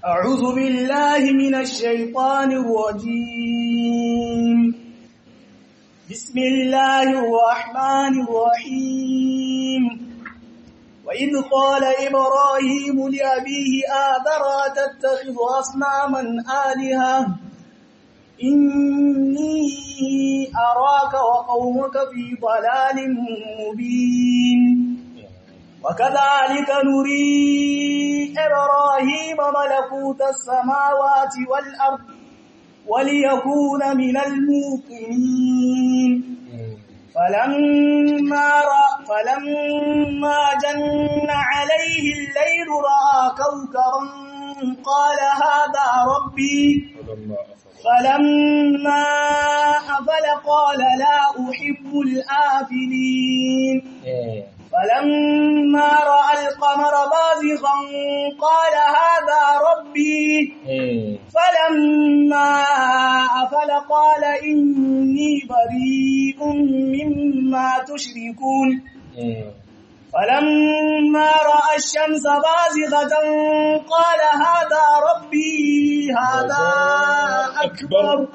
أعوذ بالله من الشيطان الرجيم بسم الله الرحمن الرحيم وإذ قال إبراهيم لأبيه آذر تتخذ أصناما آلهة إني أراك وقومك في ضلال مبين وكذلك نري إبراهيم ملكوت السماوات والأرض وليكون من الموقنين فلما رأى فلما جن عليه الليل رأى كوكبا قال هذا ربي فلما أفل قال لا أحب الآفلين فلما رأى القمر بازغا قال هذا ربي فلما أفل قال إني بريء مما تشركون فلما رأى الشمس بازغة قال هذا ربي هذا أكبر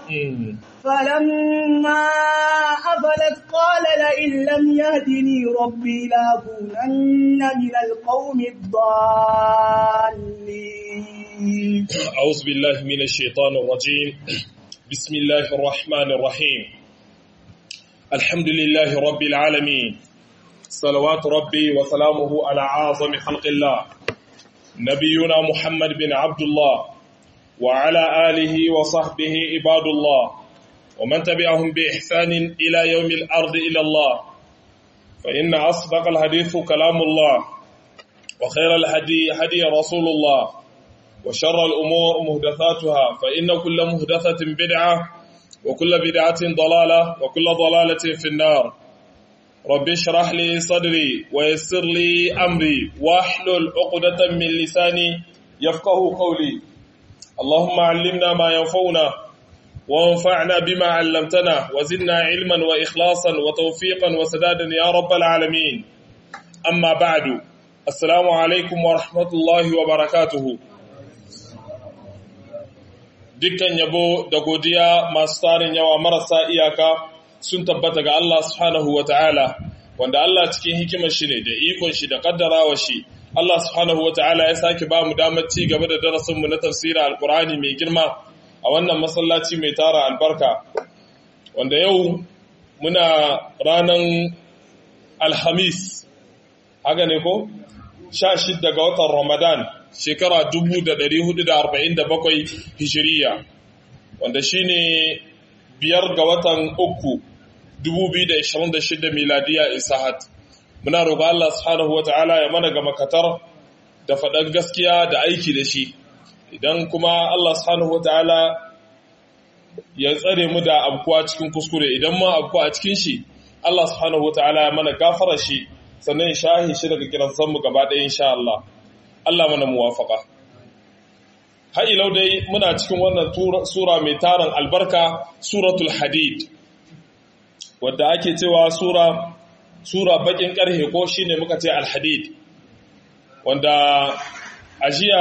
فلما أفلت قال لئن لم يهدني ربي لأكونن من القوم الضالين أعوذ بالله من الشيطان الرجيم بسم الله الرحمن الرحيم الحمد لله رب العالمين صلوات ربي وسلامه على أعظم خلق الله نبينا محمد بن عبد الله وعلى آله وصحبه عباد الله ومن تبعهم بإحسان إلى يوم الأرض إلى الله فإن أصدق الحديث كلام الله وخير الهدي هدي رسول الله وشر الأمور مهدثاتها فإن كل مهدثة بدعة وكل بدعة ضلالة وكل ضلالة في النار رب اشرح لي صدري ويسر لي أمري واحلل عقدة من لساني يفقه قولي اللهم علمنا ما ينفعنا وانفعنا بما علمتنا وزدنا علما وإخلاصا وتوفيقا وسدادا يا رب العالمين أما بعد السلام عليكم ورحمة الله وبركاته dukkan yabo da godiya masu tarin yawa marasa iyaka sun tabbata ga Allah subhanahu wa ta'ala wanda Allah cikin hikimar shi ne da ikon shi da kaddarawa shi Allah subhanahu wa ta'ala ya sake ba mu damar ci gaba da darasinmu na tafsirin alkur'ani mai girma a wannan masallaci mai tara albarka wanda yau muna ranar alhamis haka ne ko? sha shidda ga watan ramadan shekara 1447 hijiriya wanda shine biyar ga watan uku 2026 miladiya isahat muna roƙa Allah subhanahu wata'ala ya mana ga makatar da faɗar gaskiya da aiki da shi idan kuma Allah subhanahu wata'ala ya tsare mu da abkuwa cikin kuskure idan ma abkuwa a cikin shi Allah subhanahu wata'ala ya mana gafara shi sannan shahi shi daga kiran mu gaba ɗaya insha Allah Allah mana muwafaka har ilau dai muna cikin wannan sura mai tarin albarka suratul hadid wadda ake cewa sura sura bakin karhe ko shine muka ce alhadid wanda ajiya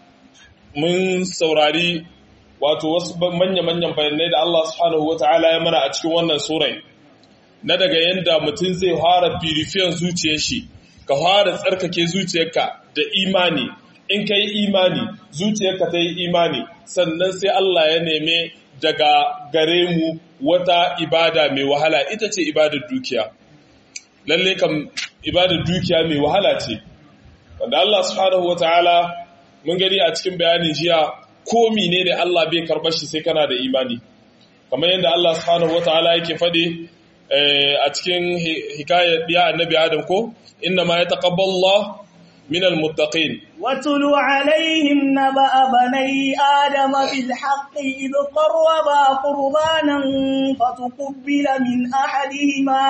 mun saurari wato wasu manya-manyan bayanai da Allah subhanahu wata'ala ya mana a cikin wannan surai na daga yadda mutum zai fara purifiyan zuciyar shi ka fara tsarkake zuciyarka da imani in ka yi imani zuciyarka ta yi imani sannan sai Allah ya neme daga gare mu wata ibada mai wahala ita ce ibadar dukiya lalle kam ibadar dukiya mai wahala ce wanda Allah subhanahu wataala mun gani a cikin bayanin jiya ko ne da Allah bai karɓar shi sai kana da imani kamar yadda Allah subhanahu wataala yake faɗi a cikin hikayar ya annabi Adam ko inna ma yataqabbalu Allah من المتقين واتل عليهم نبأ بني آدم بالحق إذ قربا قربانا فتقبل من أحدهما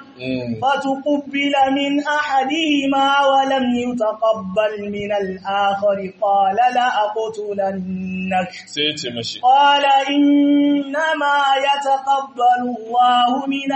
فتقبل من أحدهما ولم يتقبل من الآخر قال لأقتلنك قال إنما يتقبل الله من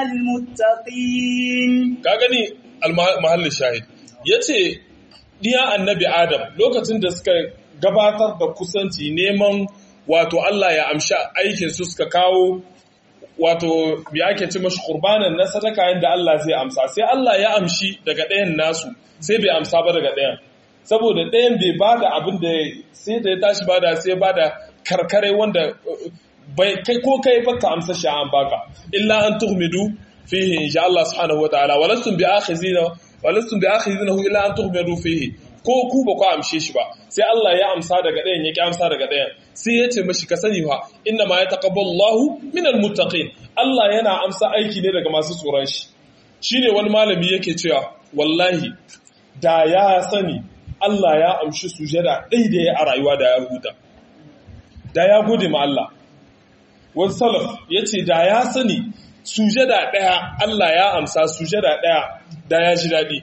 المتقين كاغني المحل الشاهد yace diya annabi Adam lokacin da suka gabatar da kusanci neman wato Allah ya amsha aikin su suka kawo wato bi ake ci mashi qurbanan na sadaka yanda Allah zai amsa sai Allah ya amshi daga ɗayan nasu sai bai amsa ba daga ɗayan saboda ɗayan bai bada abin da sai da ya tashi bada sai bada karkare wanda bai kai ko kai baka amsa shi an baka illa an tuhmidu fihi insha Allah subhanahu wataala walastum bi akhizina walastum bi akhizinahu illa an tuhmidu fihi ko ku ba ku amshe shi ba sai Allah ya amsa daga ɗayan ya ki amsa daga ɗayan sai ya ce mashi ka sani fa inna ma yataqabbalu Allahu minal muttaqin Allah yana amsa aiki ne daga masu tsoron shi shine wani malami yake cewa wallahi da ya sani Allah ya amshi sujada ɗai da ya a rayuwa da ya huta da ya gode ma Allah wani salaf ya ce da ya sani sujada ɗaya Allah ya amsa sujada ɗaya da ya ji daɗi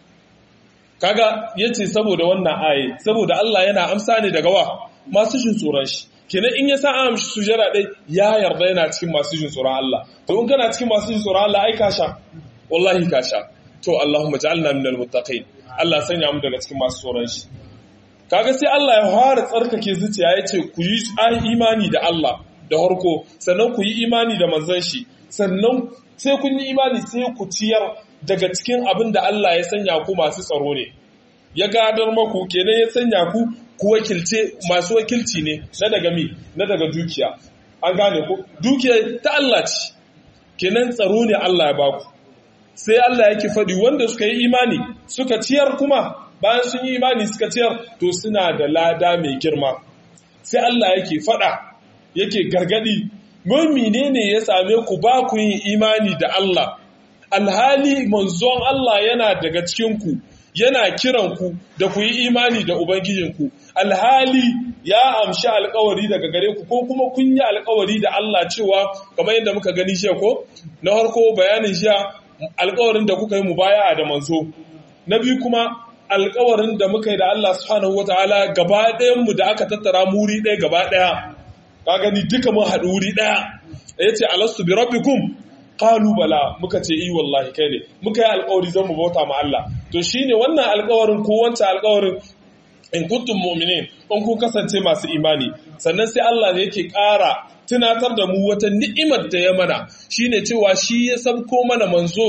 kaga ya ce saboda wannan aye saboda Allah yana amsa ne daga wa masu jin tsoron shi kenan in ya sa an amshi sujada ɗai ya yarda yana cikin masu jin tsoron Allah to in kana cikin masu jin tsoron Allah ai ka sha wallahi ka sha to Allahumma ja'alna minal muttaqin Allah sanya mu daga cikin masu tsoron shi kaga sai Allah ya fara tsarkake zuciya ya ce ku yi imani da Allah da harko sannan ku yi imani da manzon shi sannan sai kun yi imani sai ku ciyar daga cikin abin da Allah ya sanya ku masu tsaro ne ya gadar maku kenan ya sanya ku ku wakilce masu wakilci ne na daga mi na daga dukiya an gane ku dukiya ta Allah ce kenan tsaro ne Allah ya baku sai Allah yake faɗi wanda suka yi imani suka ciyar kuma bayan sun yi imani suka ciyar to suna da lada mai girma sai Allah yake faɗa yake gargadi mun menene ya same ku ba ku yin imani da Allah alhali manzon Allah yana daga cikin ku yana kiran ku da ku yi imani da ubangijinku alhali ya amshi alkawari daga gare ku ko kuma kun yi alkawari da Allah cewa kamar yadda muka gani shi ko na harko bayanin shi alkawarin da kuka yi mu baya da manzo na biyu kuma alkawarin da muka yi da Allah subhanahu wataala gaba ɗayan mu da aka tattara mu wuri ɗaya gaba ɗaya ka gani duka mun haɗu wuri ɗaya yace alastu bi rabbikum qalu bala muka ce i wallahi kai ne muka yi alkawari zan mu bauta ma Allah to shine wannan alkawarin ko wancan alkawarin in kuntum mu'minin in kun kasance masu imani sannan sai Allah ne yake ƙara tunatar da mu wata ni'imar da ya mana shine cewa shi ya sauko mana manzo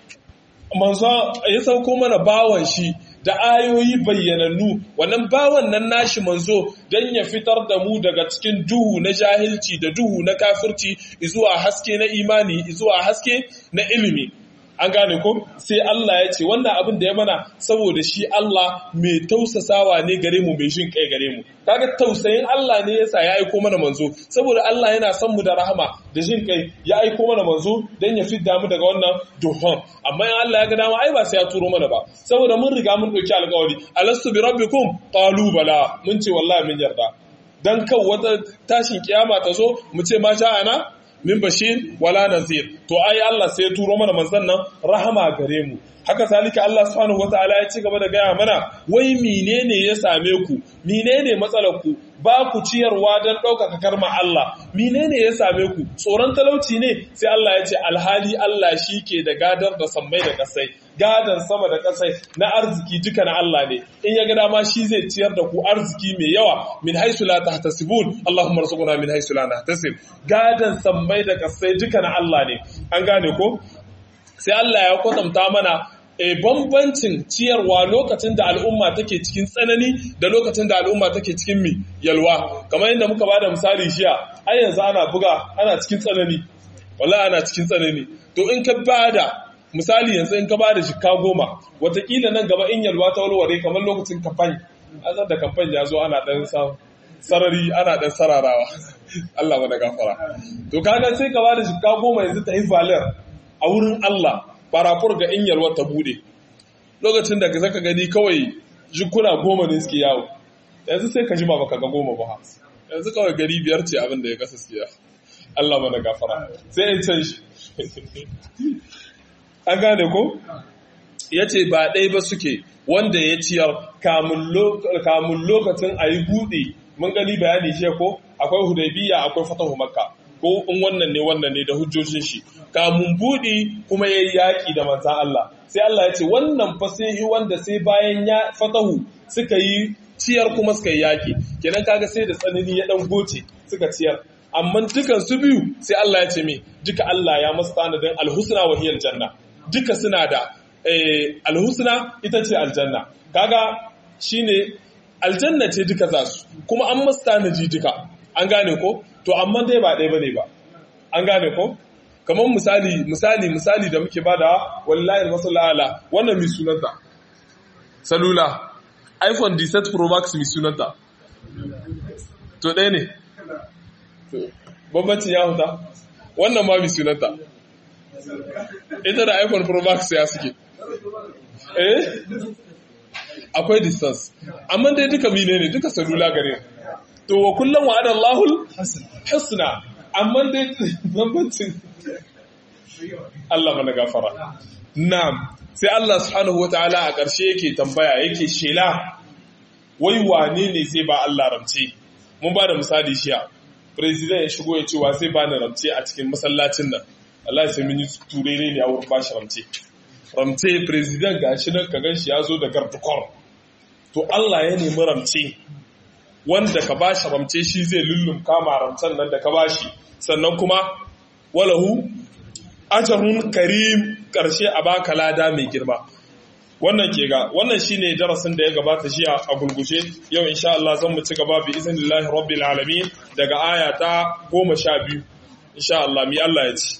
manzo ya sauko mana bawan shi da ayoyi bayyanannu wannan bawan nan nashi manzo don ya fitar da mu daga cikin duhu na jahilci da duhu na kafirci zuwa haske na imani zuwa haske na ilimi an gane ko sai Allah ya ce wannan abin da ya mana saboda shi Allah mai tausasawa ne gare mu mai jin kai gare mu kaga tausayin Allah ne yasa ya aiko mana manzo saboda Allah yana son mu da rahama da jin kai ya aiko mana manzo dan ya fidda mu daga wannan duhun amma in Allah ya ga dama ai ba sai ya turo mana ba saboda mun riga mun dauki alƙawari alastu bi rabbikum qalu bala mun ce wallahi mun yarda dan kan wata tashin kiyama ta zo mu ce ma ana min bashir wala nazir to ai Allah sai ya turo mana manzon nan rahama gare mu haka salika Allah subhanahu wataala ya ci gaba da gaya mana wai menene ya same ku menene matsalar ku ba ku ciyarwa don ɗaukaka karma Allah menene ya same ku tsoron talauci ne sai Allah ya ce alhali Allah shi ke da gadar da sammai da kasai gadan sama da kasai na arziki duka na Allah ne in ya ga dama shi zai ciyar da ku arziki mai yawa min haisu la tahtasibun Allahumma rzuqna min haisu la nahtasib gadan sammai da kasai duka na Allah ne an gane ko sai Allah ya kwatanta mana e bambancin ciyarwa lokacin da al'umma take cikin tsanani da lokacin da al'umma take cikin mi yalwa kamar yadda muka bada misali shiya ai yanzu ana buga ana cikin tsanani wallahi ana cikin tsanani to in ka bada misali yanzu in ka bada jikka goma watakila nan gaba in yalwa ta walware kamar lokacin kafan azar da kafan ya zo ana dan sarari ana dan sararawa Allah mana gafara to kaga sai ka bada jikka goma yanzu ta yi valer a wurin Allah farafur ga in yalwa ta bude lokacin da zaka gani kawai jikuna goma ne suke yawo yanzu sai ka jima baka ga goma ba yanzu kawai gari biyar ce abin da ya kasa siya Allah mana gafara sai in can shi an gane ko ya ce ba ɗai ba suke wanda ya ciyar kamun lokacin a yi buɗe mun gani bayani shi ko akwai hudaybiya akwai fatahu makka ko in wannan ne wannan ne da hujjojin shi kamun budi kuma yayi yaki da manzan Allah sai Allah ya ce wannan fa sai wanda sai bayan ya fatahu suka yi ciyar kuma suka yi yaki kenan kaga sai da tsanani ya dan goce suka ciyar amma dukan su biyu sai Allah ya ce me duka Allah ya masu tanadin alhusna wa hiyal janna duka suna da alhusna ita ce aljanna kaga shine aljanna ce duka za su kuma an masu tanaji duka an gane ko to amma dai ba ɗaya bane ba an gane ko kamar misali misali misali da muke bada wallahi masallala wannan mi sunanta salula iphone 17 pro max mi sunanta to ɗaya ne bambancin ya huta wannan ma mi sunanta ita da iphone pro max ya suke eh akwai distance amma dai duka mine ne duka salula gare to wa kullum wa adan lahul husna amma dai bambancin Allah mana gafara na'am sai Allah subhanahu wataala a ƙarshe yake tambaya yake shela wai wane ne zai ba Allah ramce mun ba da misali shiya president ya shigo ya ce wa zai ba ni ramce a cikin masallacin nan Allah sai mun yi turere ne a wurin bashi ramce ramce president gashi nan ka ganshi ya zo da gardukor to Allah ya nemi ramce wanda ka bashi ramce shi zai lullum kama ramcen nan da ka bashi sannan kuma walahu ajarun karim karshe a baka lada mai girma wannan ke ga wannan shine darasin da ya gabata jiya a gulguje yau insha Allah zan mu ci gaba bi iznillahi rabbil alamin daga aya ta 12 insha Allah mi Allah ya ci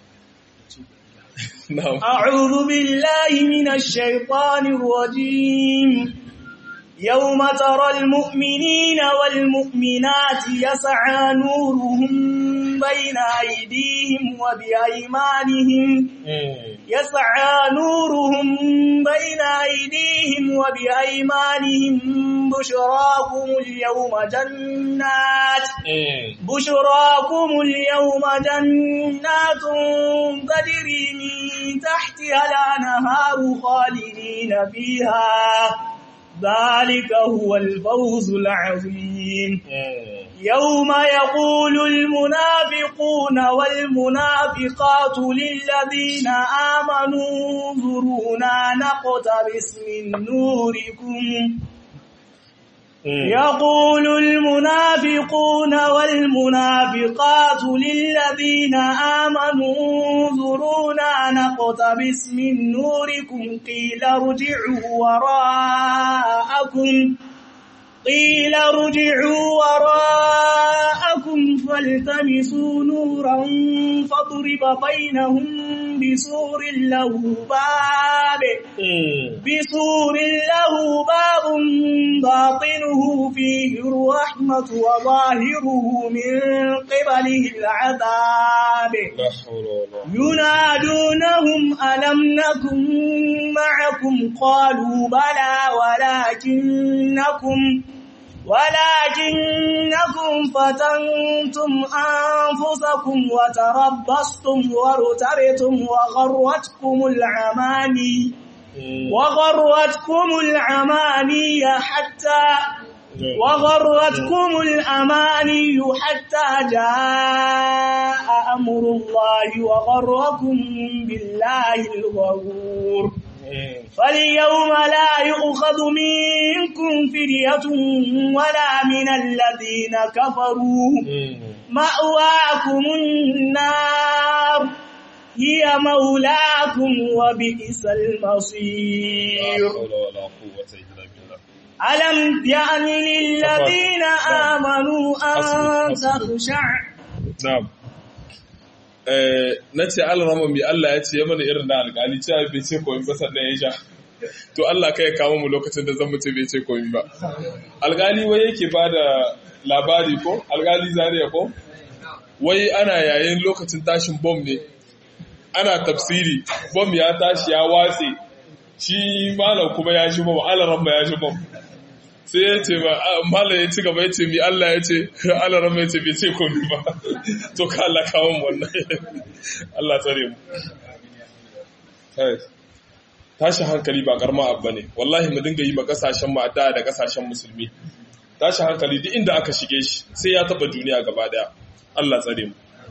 na'am أعوذ بالله من الشيطان الرجيم يوم ترى المؤمنين والمؤمنات يسعى نورهم بين أيديهم وبأيمانهم يسعى نورهم بين أيديهم وبأيمانهم بشراكم اليوم جنات بشراكم اليوم جنات تجري من تحتها الأنهار خالدين فيها ذلك هو الفوز العظيم يوم يقول المنافقون والمنافقات للذين آمنوا انظرونا نقتبس من نوركم يقول المنافقون والمنافقات للذين آمنوا انظرونا نقتبس من نوركم قيل ارجعوا وراءكم قيل ارجعوا وراءكم فالتمسوا نورا فاضرب بينهم بسور له باب بسور له باب باطنه فيه الرحمة وظاهره من قبله العذاب ينادونهم ألم نكن معكم قالوا بلى ولكنكم ولكنكم فتنتم أنفسكم وتربصتم وارتبتم وغرتكم العماني وغرتكم العماني حتى وغرتكم الأماني حتى جاء أمر الله وغركم بالله الغرور فاليوم لا يؤخذ منكم فرية ولا من الذين كفروا مأواكم النار هي مولاكم وبئس المصير ألم يأن للذين آمنوا أن تخشع نعم na ce alrama mai Allah ya ce ya mana irin na alƙali cewa bai ce komi ba sannan ya sha to Allah kai ya kama mu lokacin da zan mutu bai ce komi ba alƙali wai yake ba da labari ko alƙali zariya ko wai ana yayin lokacin tashin bom ne ana tafsiri bom ya tashi ya watse shi malam kuma ya shi bom alaramma ya shi bom sai ya ce ba mala ya ci gaba ya ce mi Allah ya ce Allah ya ce bai ce komi ba to ka Allah kawo mu wannan Allah tsare mu tashi hankali ba karma abba ne wallahi mu dinga yi ma kasashen mu addu'a da kasashen musulmi tashi hankali duk inda aka shige shi sai ya taba duniya gaba daya Allah tsare mu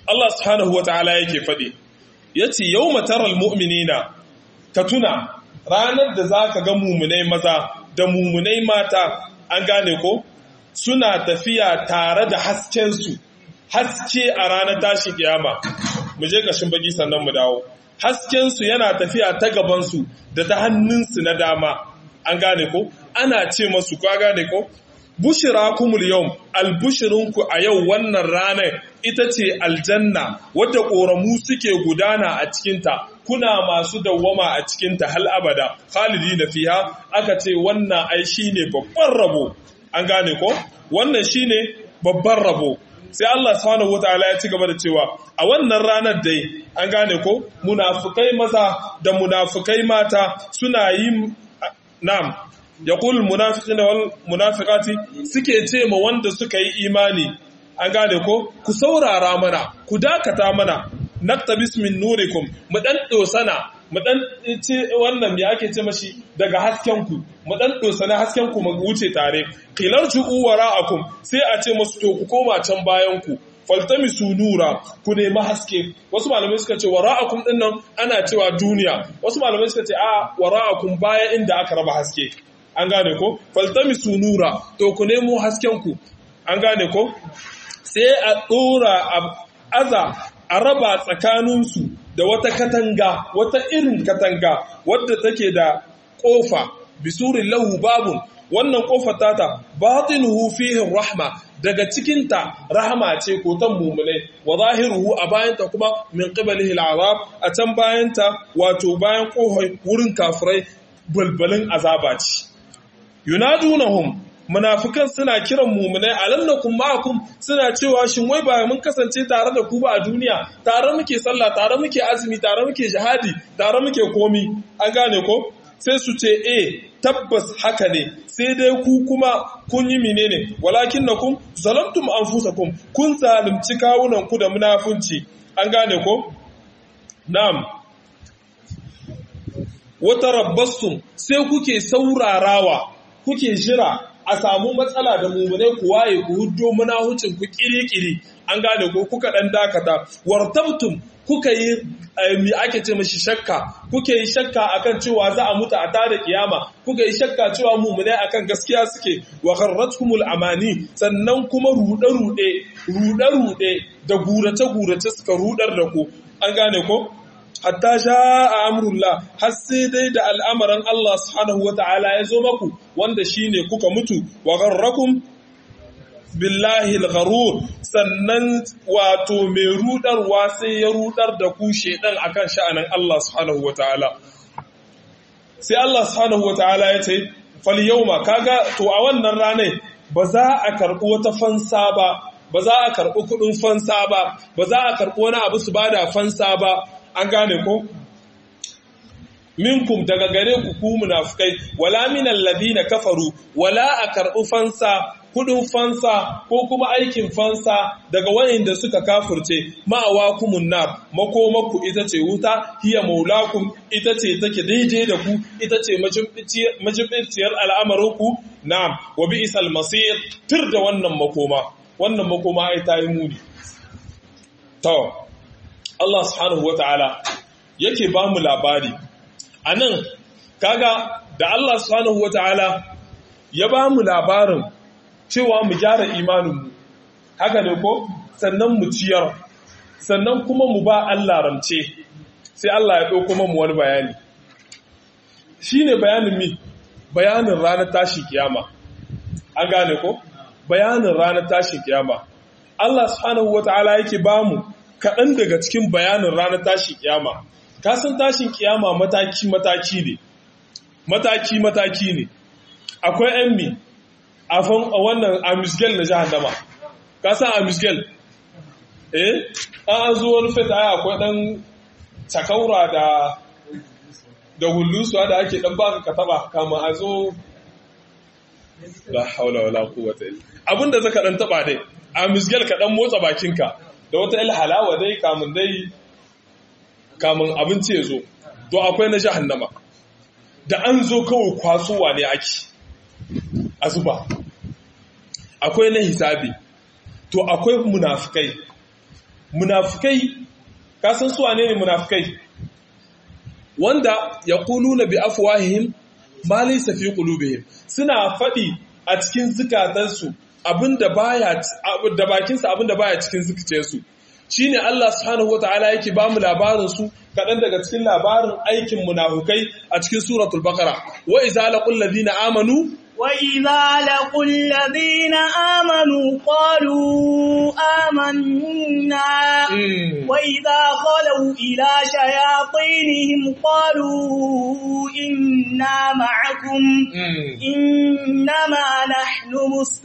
Allah subhanahu wataala yake faɗi yace yawma taral mu'minina ka tuna ranar da zaka ga mumunai maza da mumunai mata an gane ko suna tafiya tare da hasken su haske a ranar tashi kiyama mu je kashin baki sannan mu dawo hasken su yana tafiya ta gaban su da ta hannunsu na dama an gane ko ana ce masu ka gane ko bushira kumul yau albushirinku a yau wannan ranar ita ce aljanna wadda ƙoramu suke gudana a cikinta kuna masu dawwama a cikinta hal abada khalidi na fiha aka ce wannan ai shine babban rabo an gane ko wannan shine babban rabo sai Allah subhanahu wataala ya ci gaba da cewa a wannan ranar dai an gane ko munafukai maza da munafukai mata suna yin na'am yaqul munafiqina wal munafiqati suke ce ma wanda suka yi imani an gane ko ku saurara mana ku dakata mana naktabis min nurikum mu dan dosana mu dan ce wannan me ake ce mashi daga hasken ku mu dan dosana hasken ku mu wuce tare qilar ju'u wara'akum sai a ce masu to ku koma can bayan ku faltamisu nura ku nemi haske wasu malamai suka ce wara'akum din nan ana cewa duniya wasu malamai suka ce a wara'akum baya inda aka raba haske an gane ko faltamisu nura to ku nemo hasken ku an gane ko sai a dora aza a raba tsakaninsu da wata katanga wata irin katanga wadda take da kofa bisurin lahu babun wannan kofar tata batinuhu fihi rahma daga cikinta rahama ce ko tan mumulai wa zahiruhu a bayanta kuma min qibalihi al'azab a can bayanta wato bayan kohoi wurin kafirai balbalin azaba ce yunadunahum munafikan suna kiran mumunai alannakum ma'akum suna cewa shin wai ba mun kasance tare da ku ba a duniya tare muke sallah tare muke azumi tare muke jihadi tare muke komi an gane ko sai su ce eh tabbas haka ne sai dai ku kuma kun yi menene walakin nakum zalamtum anfusakum kun zalunci kawunan ku da munafunci an gane ko na'am wata rabbastum sai kuke saurarawa kuke jira a samu matsala da mummunai ku waye ku huddo munahucin ku kiri-kiri an gane ko kuka dan dakata wartabtum kuka yi mi ake ce mashi shakka kuke yi shakka akan cewa za a mutu a tada kiyama kuka yi shakka cewa mummunai akan gaskiya suke wa gharratkumul amani sannan kuma rude rude rude rude da gurace gurace suka rudar da ku an gane ko hatta sha a amrullah har sai dai da al'amarin Allah subhanahu wa ta'ala ya zo maku wanda shine kuka mutu wa gharrakum billahi al-gharur sannan wato mai rudarwa sai ya rudar da ku shedan akan sha'anin Allah subhanahu wa ta'ala sai Allah subhanahu wa ta'ala ya ce fal yawma kaga to a wannan ranar ba za a karɓi wata fansa ba ba za a karɓi kuɗin fansa ba ba za a karɓi wani abu su bada fansa ba an gane ko minkum daga gare ku ku munafikai wala minal ladina kafaru wala a karɓi fansa kudin fansa ko kuma aikin fansa daga wayanda suka kafurce ma'awa kumun nar makomaku ita ce wuta hiya maulakum ita ce take daidai da ku ita ce majibinciyar al'amarinku na'am wa bi'sal masir tir da wannan makoma wannan makoma ai ta yi muni to Allah subhanahu wata'ala yake ba mu labari anan kaga da Allah subhanahu wata'ala ya ba mu labarin cewa mu gyara imaninmu haka ne ko sannan mu ciyar sannan kuma mu ba Allah ramce sai Allah ya ɗauko mu wani bayani shine bayanin mi bayanin ranar tashi kiyama an gane ko bayanin ranar tashi kiyama Allah subhanahu wata'ala yake ba mu kaɗan daga cikin bayanin ranar tashi kiyama kasan tashin kiyama mataki-mataki ne mataki-mataki ne akwai ‘yan mi a wannan amisgel na jahannama ka san amisgel eh an zo wani feta ya akwai dan takaura da da hullusuwa da ake dan baka ka taba kama a zo la haula wala quwwata illa abinda zaka dan taba dai amisgel ka dan motsa bakinka da wata il halawa dai kamun dai kamun abinci ya zo to akwai na jahannama da an zo kawai kwasowa ne ake a zuba akwai na hisabi to akwai munafikai munafikai ka san su wane ne munafikai wanda yaquluna bi afwahihim ma laysa fi qulubihim suna faɗi a cikin zukatansu abinda baya da bakinsa abinda baya cikin zuciyarsu shine Allah subhanahu wataala yake ba mu labarin su kaɗan daga cikin labarin aikin munafukai a cikin suratul baqara wa iza laqul ladina amanu wa idza laqul ladina amanu qalu amanna wa idza khalu ila shayatinihim qalu inna ma'akum innama nahnu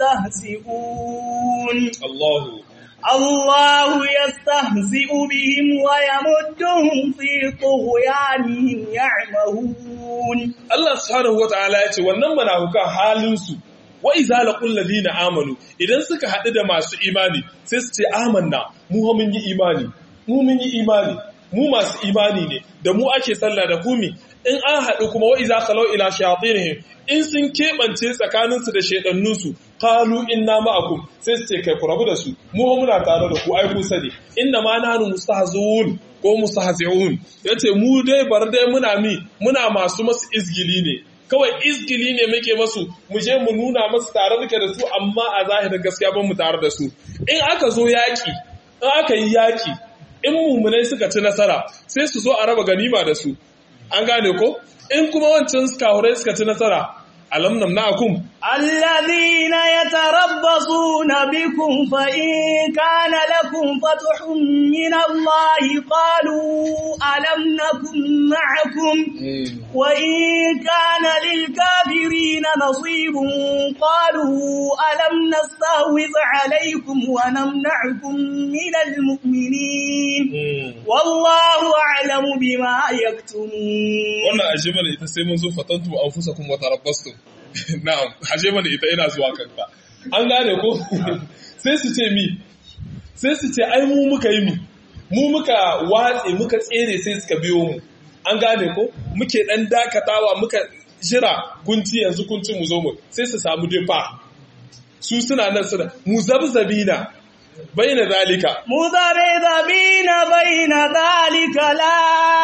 mustahzi'un Allahu الله يستهزئ بهم ويمدهم في طغيانهم يعمهون Allah subhanahu wata'ala ya ce wannan munafukan halinsu wa iza laqul ladina amanu idan suka haɗu da masu imani sai su ce amanna mu mun yi imani mu mun yi imani mu masu imani ne da mu ake sallah da kumi in an haɗu kuma wa iza khalau ila shayatinihim in sun keɓance tsakaninsu da shaidannunsu qalu inna ma'akum sai su ce kai ku rabu da su mu muna tare da ku ai ku sani inna ma nahnu mustahzun ko mustahzi'un yace mu dai bar dai muna mi muna masu masu izgili ne kawai izgili ne muke masu mu je mu nuna masu tare muke da su amma a zahirin gaskiya ban mu tare da su in aka zo yaki in aka yi yaki in mumunai suka ci nasara sai su zo a raba ganima da su an gane ko in kuma wancan kahurai suka ci nasara alam namna'akum الذين يتربصون بكم فإن كان لكم فتح من الله قالوا ألم نكن معكم وإن كان للكافرين نصيب قالوا ألم نستهوذ عليكم ونمنعكم من المؤمنين والله أعلم بما يكتمون wannan aje mana ita sai mun zo fatantu anfusakum wa tarabbastum na'am aje mana ita ina zuwa kanka an gane ko sai su ce mi sai su ce ai mu muka yi mi mu muka watse muka tsere sai suka biyo mu an gane ko muke dan dakatawa muka jira gunci yanzu kunci mu zo mu sai su samu defa su suna nan suna muzabzabina baina zalika مذبذبين بين ذلك لا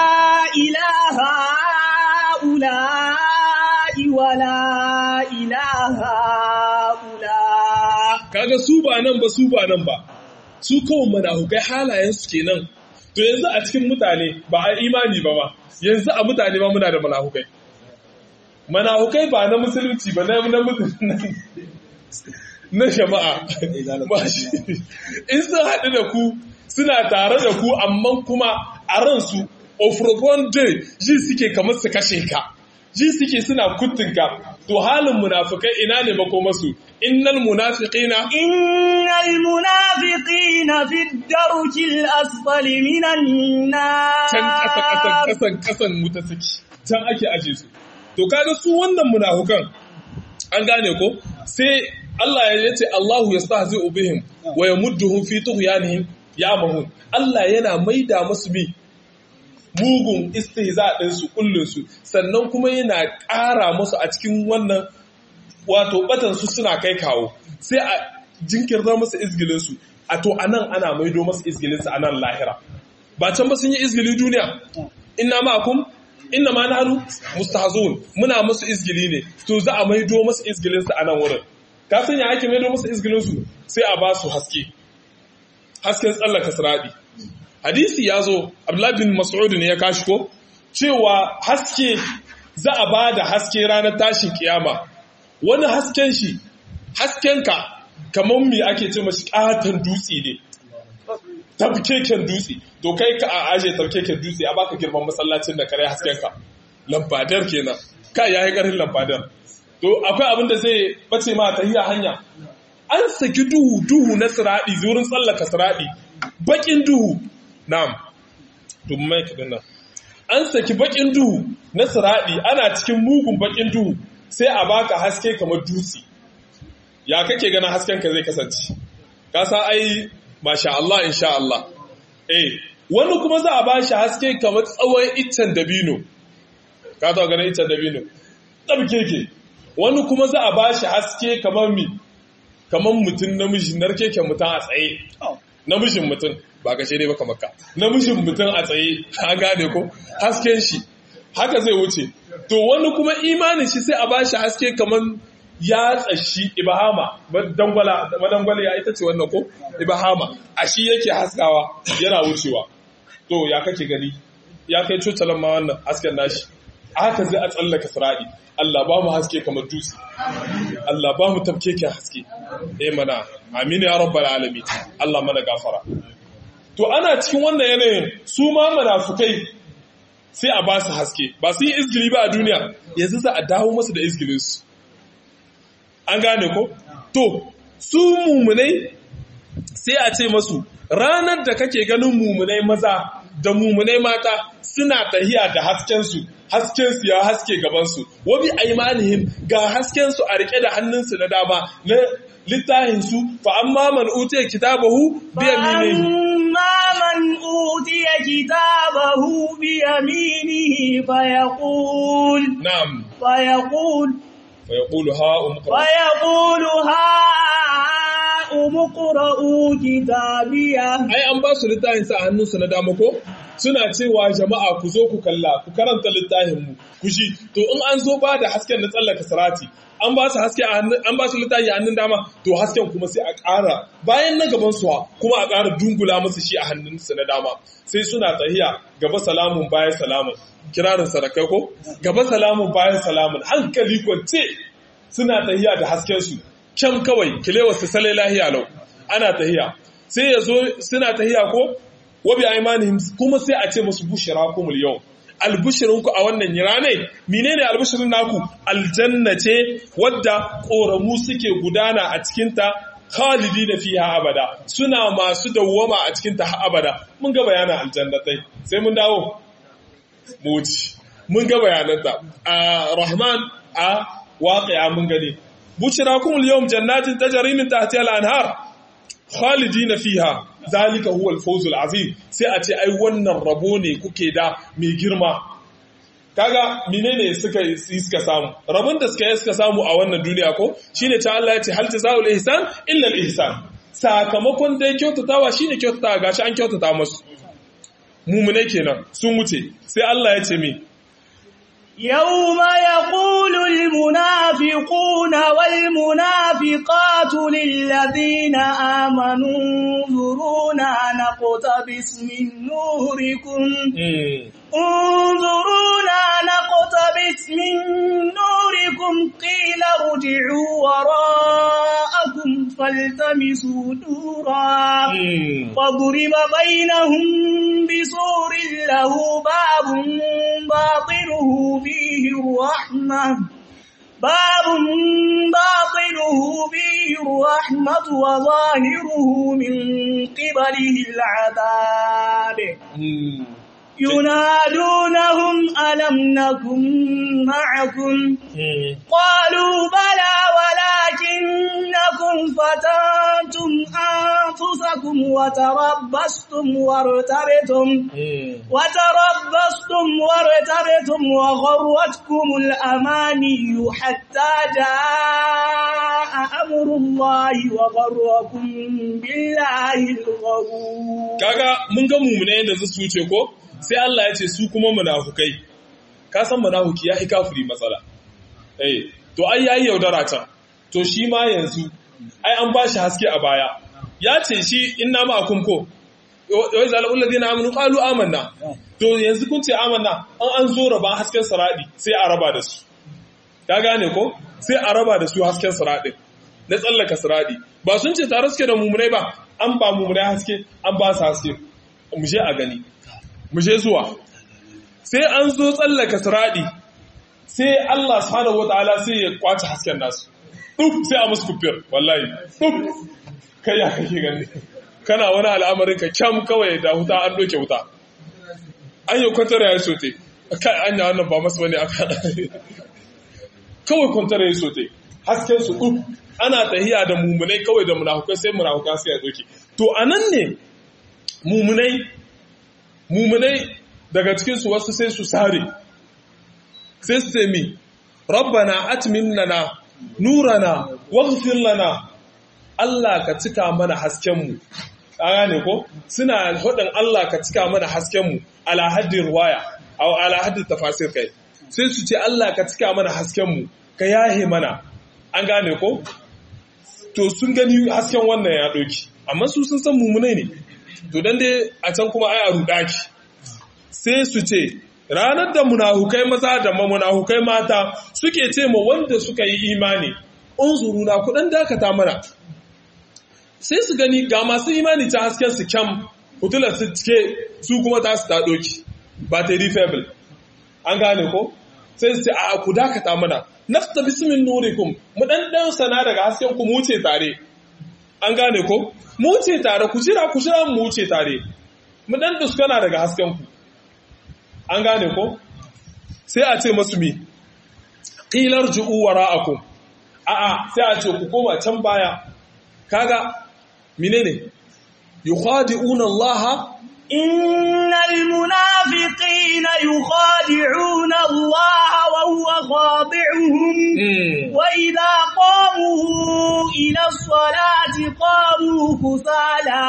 إله هؤلاء ولا إله هؤلاء kaga su ba nan ba su ba nan ba su kawai manahukai halayen su kenan to yanzu a cikin mutane ba a imani ba ma yanzu a mutane ma muna da manahukai manahukai ba na musulunci ba na na musulunci na jama'a ba shi in sun haɗu da ku suna tare da ku amma kuma a ransu ofrobon day ji suke kamar su kashe ka ji suke suna kuttunka to halin munafukai ina ne makomasu innal munafiqina إن المنافقين في الدرك الأسفل من النار can ƙasa ƙasan ƙasan ƙasan wuta suke can ake aje su to kaga su wannan munafukan an gane ko sai Allah ya ce Allahu yastahzi'u bihim wa yamudduhum fi tughyanihim ya'mahun Allah yana maida musu bi mugun istihza din su kullun su sannan kuma yana ƙara musu a cikin wannan wato batan su suna kai kawo sai a jinkirta musu izgilin su a to anan ana maido musu izgilin su anan lahira ba can ba sun yi izgili duniya inna ma'akum inna ma nahnu mustahzun muna musu izgili ne to za a maido musu izgilin su anan wurin ka sanya ake maido musu izgilin su sai a ba su haske hasken tsallaka siradi hadisi ya zo Abdullah bin Mas'ud ne ya kashi ko cewa haske za a ba da haske ranar tashin kiyama wani hasken shi haskenka kamar me ake ce mashi katon dutse ne tabkeken dutse to kai ka a aje tabkeken dutse a baka girman masallacin da kare haskenka lambadar kenan kai yayi karin lambadar to akwai abin da zai bace ma ta hiya hanya an saki duhu duhu na siradi zurin tsallaka siradi bakin duhu na'am to mai kadin nan an saki bakin duhu na siradi ana cikin mugun bakin duhu sai a baka haske kamar dutse ya kake ganin hasken ka zai kasance ka sa ai masha Allah insha Allah eh wani kuma za a bashi haske kamar tsawon iccen dabino ka ta ganin iccen dabino tsabkeke wani kuma za a bashi haske kamar mi kamar mutum namiji narkeken mutum a tsaye namijin mutum ba ka dai baka makka namijin mutum a tsaye an gane ko hasken shi haka zai wuce to wani kuma imanin shi sai a bashi haske kamar ya tsashi ibahama madangwala madangwala ya ita ce wannan ko ibahama a shi yake haskawa yana wucewa to ya kake gani ya kai cocalan ma wannan hasken nashi haka zai a tsallaka sira'i Allah ba mu haske kamar dutse Allah ba mu tafkeken haske eh mana amin ya rabbal alamin Allah mana gafara to ana cikin wannan yanayin su ma munafukai sai a ba su haske ba su yi izgili ba a duniya yanzu za a dawo masu da izgilinsu an gane ko to su mumunai sai a ce masu ranar da kake ganin mumunai maza da mumunai mata suna tahiya da haskensu haskensu ya haske gabansu wabi aimanihim ga haskensu a rike da hannunsu na dama na littahinsu fa amma man utiya kitabahu bi yaminihi فأما من أوتي كتابه بيمينه فيقول na'am فيقول fa yaqulu ha umqra فيقول هاؤم اقرءوا كتابيه ai an ba su littafin sa a hannunsu na dama ko suna cewa jama'a ku zo ku kalla ku karanta littafin mu ku shi to in an zo ba da hasken na tsallaka sarati an ba su haske a hannun an ba su littafi a hannun dama to hasken kuma sai a ƙara bayan na gaban su kuma a ƙara dungula musu shi a hannunsu na dama sai suna tahiya gaba salamun bayan salamun kirarin sarakai ko gaba salamun bayan salamun hankali kwance suna tahiya da hasken su kyan kawai kilewa su sale lahiya lau ana tahiya sai ya zo suna tahiya ko wabi aimanihim kuma sai a ce musu bushira kumul yau albishirinku a wannan rane menene albishirin naku aljanna ce wadda ƙoramu suke gudana a cikinta khalidi da fiha abada suna masu dawwama a cikinta har abada mun ga bayanan aljannatai sai mun dawo mu wuce mun ga bayananta a rahman a waqi'a mun gani bushirakum al-yawm jannatin tajri min tahtiha al-anhar khalidina fiha zalika huwa al-fawz al-azim sai a ce ai wannan rabo ne kuke da mai girma kaga menene suka suka samu rabon da suka yi suka samu a wannan duniya ko shine ta Allah ya ce hal jazaa'ul ihsan illa al-ihsan sakamakon dai kyautatawa shine kyautatawa gashi an kyautata musu mumune kenan sun wuce sai Allah ya ce mi يوم يقول المنافقون والمنافقات للذين آمنوا انظرونا نقتبس من نوركم انظرونا نقتبس من نوركم قيل ارجعوا وراءكم فالتمسوا نورا وضرب بينهم بسور له باب باطنه فيه الرحمة باب باطنه فيه الرحمة وظاهره من قبله العذاب ينادونهم ألم نكن معكم قالوا بلى ولكنكم فتنتم أنفسكم وتربصتم وارتبتم وتربصتم وارتبتم وغرتكم الأماني حتى جاء أمر الله وغركم بالله الغرور kaga mun ga mumune da su wuce ko sai Allah ya ce su kuma munafukai ka san munafuki ya kafiri matsala eh to ai yayi yaudara can to shi ma yanzu ai an ba shi haske a baya ya ce shi inna ma'akum ko wai zalul ladina amanu qalu amanna to yanzu kun ce amanna an an zo raba hasken saradi sai a raba da su ka gane ko sai a raba da su hasken saradi na tsallaka saradi ba sun ce tare suke da mummunai ba an ba mummunai haske an ba su haske mu je a gani mu je zuwa sai an zo tsallaka saradi sai Allah subhanahu wataala sai ya kwace hasken nasu duk sai a musu kufiyar wallahi duk kai ya kake gani kana wani al'amarin ka kyam kawai da wuta an doke wuta an yi kwantar ya sote kai an yi wannan ba masu bane aka kawai kwantar ya sote hasken su duk ana tahiya da mumunai kawai da munafukai sai munafukai sai ya doke to anan ne mumunai mumunai daga cikin su wasu sai su sare sai su ce mi rabbana atmin lana nurana waghfir lana Allah ka cika mana haskenmu a gane ko suna hudin Allah ka cika mana hasken mu ala haddin ruwaya aw ala haddin tafasir kai sai su ce Allah ka cika mana hasken mu ka yahe mana an gane ko to sun gani hasken wannan ya doki amma su sun san mummunai ne to dan dai a can kuma ai a rudaki sai su ce ranar da munahukai maza da munahukai mata suke ce ma wanda suka yi imani unzuruna kudan dakata mana sai su gani ga masu imani ta hasken su kyam hutular su cike su kuma ta su ta doki battery fable an gane ko sai su ce a ku dakata mana nafta bismin nurikum mu dan dan sana daga hasken ku mu wuce tare an gane ko mu wuce tare ku jira ku jira mu wuce tare mu dan duskana daga hasken ku an gane ko sai a ce masu mi qilar ju'u wara'akum a'a sai a ce ku koma can baya kaga menene yukhadi'una Allah إن المنافقين يخادعون الله وهو خاضعهم وإذا قاموا إلى الصلاة قاموا كسالى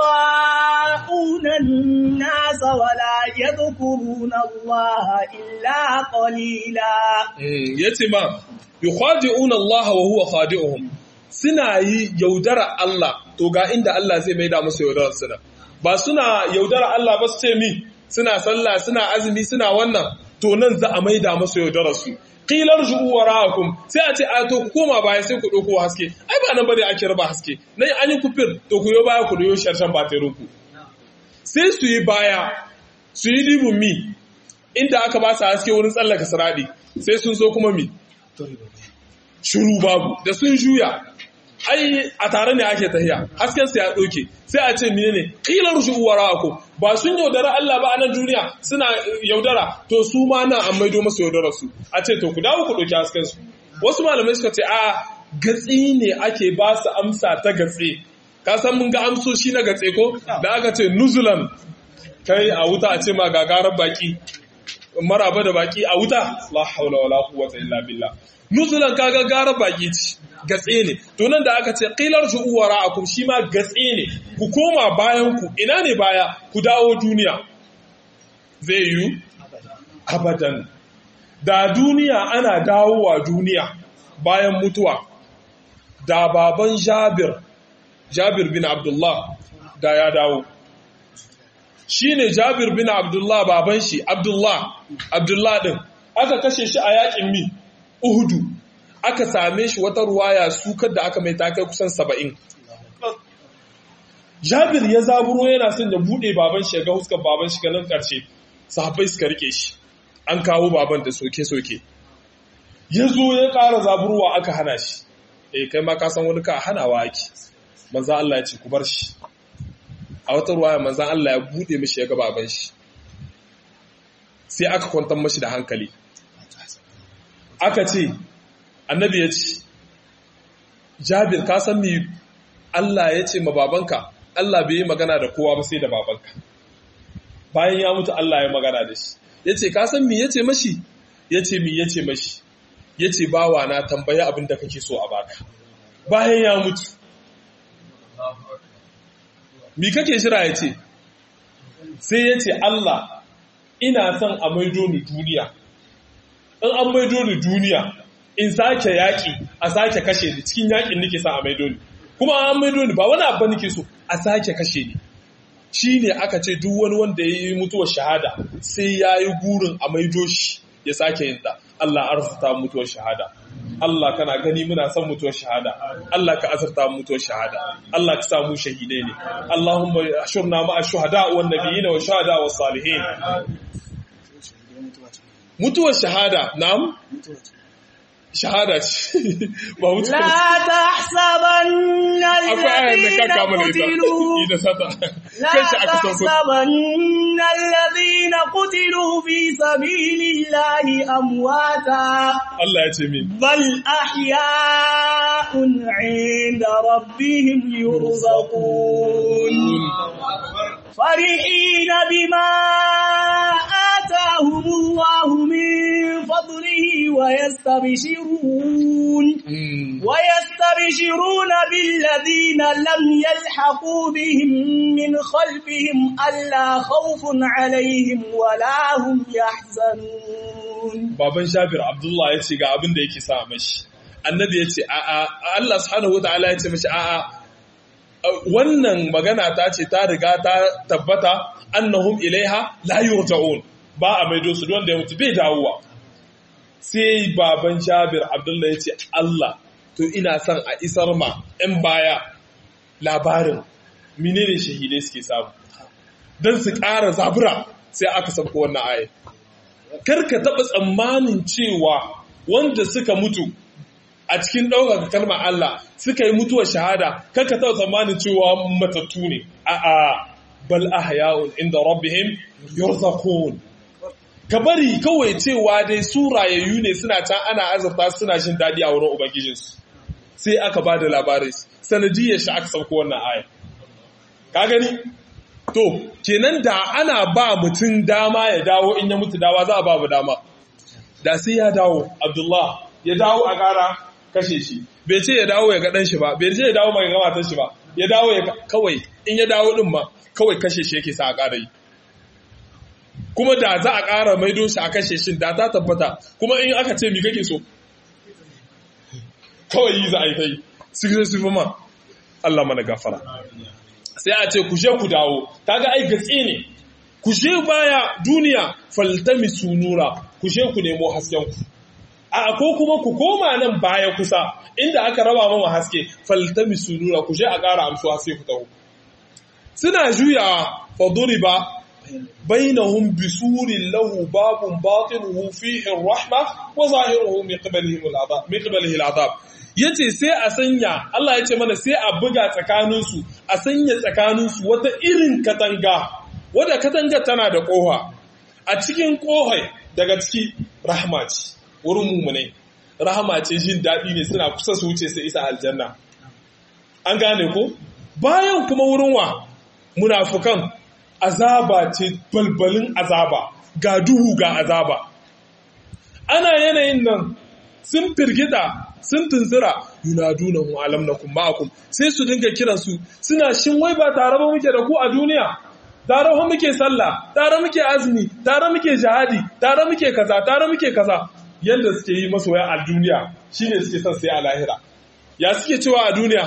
يراءون الناس ولا يذكرون الله إلا قليلا يتما يخادعون الله وهو خادعهم suna yi yaudara Allah to ga inda Allah zai maida musu yaudarar suna ba suna yaudara Allah ba su ce mi suna sallah suna azumi suna wannan to nan za a maida musu yaudarar su qilar ju'u wara'akum sai a ce a to ku koma baya sai ku dauko haske ai ba nan bane ake raba haske nan an yi kufir to ku yo baya ku yo sharshan baterin ku sai su yi baya su yi dibun mi inda aka ba su haske wurin tsallaka siradi sai sun zo kuma mi shuru babu da sun juya ai a tare ne ake tahiya hasken sa ya doke sai a ce menene qilar shu wara'akum ba sun yaudara Allah ba a nan duniya suna yaudara to su ma nan an maido masa yaudara su a ce to ku dawo ku doki hasken su wasu malamai suka ce a gatsi ne ake ba su amsa ta gatsi ka san mun ga amsoshi na gatse ko da aka ce nuzulan kai a wuta a ce ma gagarar baki maraba da baki a wuta la haula wala quwwata illa billah nuzulan kaga gara baki ce gatse ne to nan da aka ce qilar shu'u wara'akum shi ma gatse ne ku koma bayan ku ina ne baya ku dawo duniya zai yi abadan da duniya ana dawowa duniya bayan mutuwa da baban Jabir Jabir bin Abdullah da ya dawo shi ne Jabir bin Abdullah baban shi Abdullah Abdullah din aka kashe shi a yakin mi Uhudu aka same shi wata ruwaya sukar da aka mai takai kusan saba'in. Jabir ya zaburo yana son ya buɗe baban shi ga huskar baban shi ganin ƙarshe, sahabbai suka rike shi, an kawo baban da soke-soke. Ya zo ya ƙara zaburwa aka hana shi, e kai ma ka san wani ka hanawa ake, manzan Allah ya ce ku bar shi. A wata ruwaya manzan Allah ya buɗe mishi ya ga baban shi. Sai aka kwantar mashi da hankali. Aka ce, annabi ya ce jabir ka san mi Allah ya ce ma babanka Allah bai yi magana da kowa ba sai da babanka bayan ya mutu Allah ya magana da shi ya ce ka san mi ya ce mashi ya ce mi ya ce mashi ya ce bawa na tambaya abin da kake so a baka bayan ya mutu mi kake shira ya ce sai ya ce Allah ina son a maido ni duniya in an maido ni duniya in sake yaƙi a sake kashe ni cikin yaƙin nake sa a maido ni kuma an maido ni ba wani abu nake so a sake kashe ni shi ne aka ce duk wani wanda ya yi mutuwar shahada sai ya yi gurin a maido shi ya sake yin ta Allah arzuta mutuwar shahada Allah kana gani muna son mutuwar shahada Allah ka azurta mutuwar shahada Allah ka samu shahidai ne Allahumma ashurna ma'a shuhada wan nabiyina wa shahada was salihin mutuwar shahada na'am shahada ce ba mutu لا تحسبن akwai ayar da الذين ka kama da ita قتلوا ida sata لا kai shi aka sauko تحسبن الذين قتلوا في سبيل الله أمواتا Allah ya ce min بل أحياء عند ربهم يرزقون فرحين بما آتاهم الله من فضله ويستبشرون Mm. ويستبشرون يستبشرون بالذين لم يلحقوا بهم من خلفهم ألا خوف عليهم ولا هم يحزنون baban Jabir Abdullah ya ce ga abin da yake sa mashi annabi ya ce a'a Allah subhanahu wataala ya ce mashi a'a wannan magana ta ce ta riga ta tabbata annahum ilaiha la yurja'un ba a maido su wanda ya mutu bai dawowa sai baban Jabir Abdullah ya ce Allah to ina son a isar ma 'yan baya labarin menene shahidai suke samu don su ƙara zabura sai aka sauko wannan aya karka taɓa tsammanin cewa wanda suka mutu a cikin ɗaukaka kalmar Allah suka yi mutuwar shahada karka taɓa tsammanin cewa matattu ne a'a bal ahya'un inda rabbihim yurzaqun ka bari kawai cewa dai su rayayyu ne suna can ana azurta suna jin daɗi a wurin ubangijinsu sai aka ba da labarai sanadiyar shi aka sauko wannan aya ka gani to kenan da ana ba mutum dama ya dawo in ya mutu dawa za a ba mu dama da sai ya dawo abdullah ya dawo a ƙara kashe shi bai ce ya dawo ya ga ɗan shi ba bai ce ya dawo mai ga matan shi ba ya dawo ya kawai in ya dawo din ma kawai kashe shi yake sa a ƙara yi kuma da za a ƙara maido shi a kashe shi da ta tabbata kuma in aka ce mi kake so kawai yi za a yi ta yi su su fi ma Allah mana gafara sai a ce ku je ku dawo kaga ai gatsi ne ku je baya duniya faltami sunura ku je ku nemo hasken ku a ko kuma ku koma nan baya kusa inda aka raba mama haske faltami sunura ku je a ƙara amsu haske ku taho suna juyawa faduriba bainahum bisurin lahu babun batinuhu fihi rahma wa zahiruhu min qablihi al'adab min qablihi al'adab yace sai a sanya Allah yace mana sai a buga tsakaninsu a sanya tsakaninsu wata irin katanga wadda katanga tana da koha a cikin kohai daga ciki rahma ce wurin mumune rahama ce jin daɗi ne suna kusa su wuce su isa aljanna an gane ko bayan kuma wurin wa munafukan azaba ce balbalin azaba ga duhu ga azaba ana yanayin nan sun firgita sun tunzura yunaduna hu alam nakum ma'akum sai su dinga kiran su suna shin wai ba tare ba muke da ku a duniya tare ba muke sallah tare muke azumi tare muke jihadi tare muke kaza tare muke kaza yanda suke yi masoya a duniya shine suke son sai a lahira ya suke cewa a duniya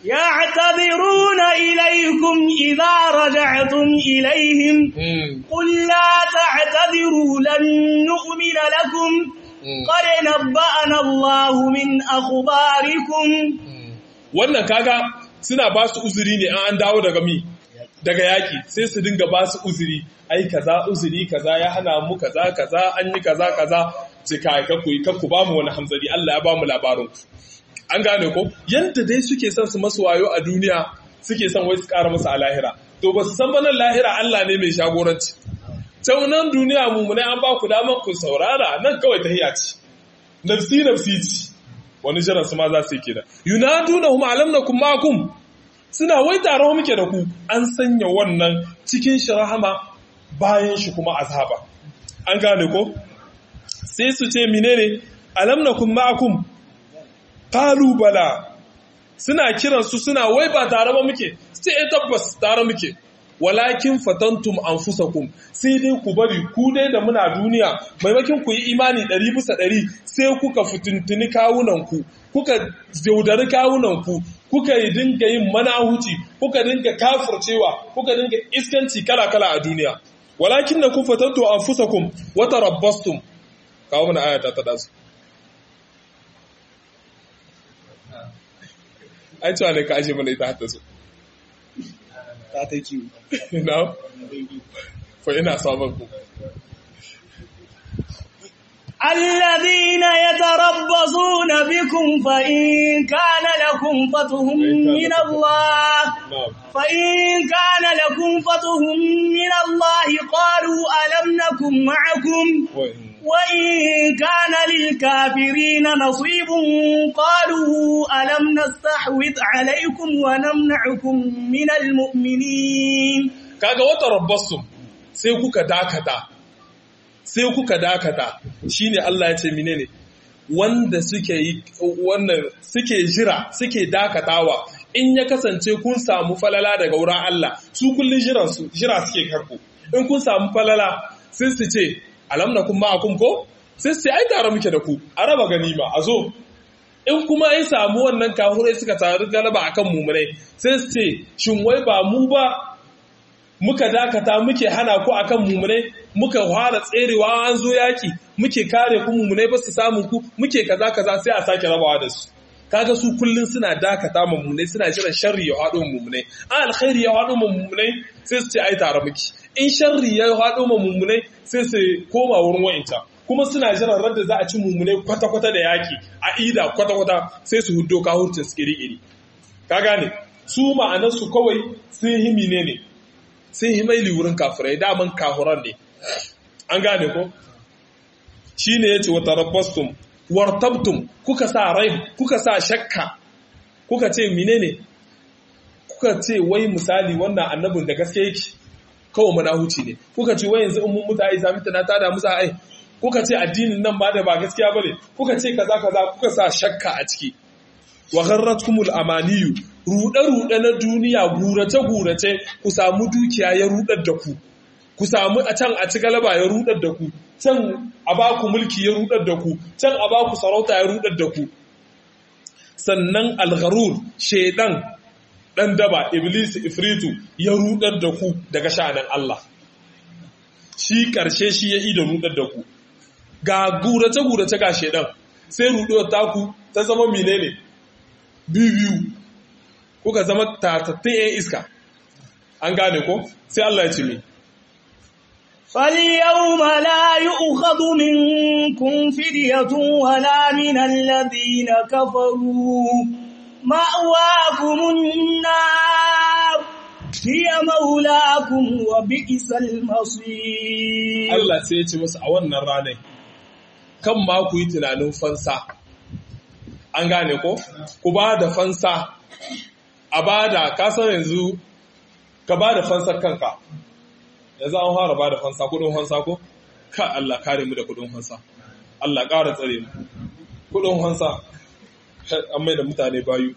يعتذرون إليكم إذا رجعتم إليهم قل لا تعتذروا لن نؤمن لكم قد نبأنا الله من أخباركم wannan kaga suna ba su uzuri ne an dawo daga mi daga yaki sai su dinga ba su uzuri ai kaza uzuri kaza ya hana mu kaza kaza an yi kaza kaza ce kai kakku kakku ba mu wani hamzari Allah ya ba mu labarin an gane ko yanda dai suke son su masu wayo a duniya suke son wai su ƙara musu a lahira to ba su san ba nan lahira Allah ne mai shagoranci can nan duniya mu ne an ba ku damar ku saurara nan kawai tahiya ce nafsi nafsi ce wani jiran su ma za su yi kenan yunaduna hum alamnakum ma'akum suna wai tare muke da ku an sanya wannan cikin shi rahama bayan shi kuma azaba an gane ko sai su ce menene alamnakum ma'akum qalu bala suna kiran su suna wai ba tare ba muke sai eh tabbas tare muke walakin fatantum anfusakum sai dai ku bari ku dai da muna duniya maimakin ku yi imani ɗari bisa ɗari sai kuka fitintuni kawunanku kuka yaudari kawunanku kuka yi dinga yin manahuci kuka dinga kafurcewa kuka dinga iskanci kala-kala a duniya walakin na kun fatantum anfusakum wata rabbastum kawo mana ayata ta dasu ai cewa ne ka ashe mana ita hatta su ta ta kiwo na fa ina sabon ku الذين يتربصون بكم فإن كان لكم فتح من الله فإن كان لكم فتح من الله قالوا ألم نكن معكم وإن كان للكافرين نصيب قالوا ألم نستحوذ عليكم ونمنعكم من المؤمنين kaga wata rabbasum sai kuka dakata sai kuka dakata shine Allah ya ce menene wanda suke yi wannan suke jira suke dakatawa in ya kasance kun samu falala daga wurin Allah su kullun jira su jira suke karku in kun samu falala sai su ce alam nakum ma'akum ko sai su ce ai tare muke da ku a raba ganima a zo in kuma ai samu wannan kahurai suka taru galaba akan mumunai sai su ce shin wai ba mu ba muka dakata muke hana ku akan mumunai muka fara tserewa an zo yaki muke kare ku mumunai ba su samu ku muke kaza kaza sai a sake rabawa da su kaga su kullun suna dakata mumunai suna jiran sharri ya haɗo mumunai an alkhairi ya haɗo mumunai sai su ce ai tare muke in sharri ya haɗo mumunai sai su koma wurin wa'inta kuma suna jiran radda za a ci mumunai kwata-kwata da yaki a ida kwata-kwata sai su huddo kahurcin su iri-iri ka gane su ma'anarsu kawai sun yi mine ne sun yi maili wurin kafirai daman kahuran ne an gane ko shi ne ya ce wata rabbastum wartabtum kuka sa rai kuka sa shakka kuka ce mine ne kuka ce wai misali wannan annabin da gaske yake kawai mana huci ne kuka ce wai yanzu in mun mutu ai sami tana tada musa ai kuka ce addinin nan ba da ba gaskiya bane kuka ce kaza kaza kuka sa shakka a ciki wa gharratkumul amaniyu ruɗe-ruɗe na duniya gurace-gurace ku samu dukiya ya ruɗar da ku ku samu a can a ci galaba ya ruɗar da ku can a ba ku mulki ya ruɗar da ku can a ba ku sarauta ya ruɗar da ku sannan algharur shaidan ɗan daba iblis ifritu ya ruɗar da ku daga sha'anin Allah shi ƙarshe shi ya ida ruɗar da ku ga gurace-gurace ga shaidan sai ruɗuwar taku ta zama menene biyu kuka zama tatattun ‘yan iska, an gane ko? Sai Allah ya ce mi. فاليوم لا يؤخذ منكم فدية ولا من الذين كفروا مأواكم النار هي مولاكم وبئس المصير Allah sai ya ce musu a wannan ranar, kan ma ku yi tunanin fansa, an gane ko? Ku ba da fansa a bada kasar yanzu ka bada fansar kanka yanzu an fara bada fansa kudin fansa ko ka Allah kare mu da kudin fansa Allah ƙara tsare mu kudin fansa an mai da mutane bayu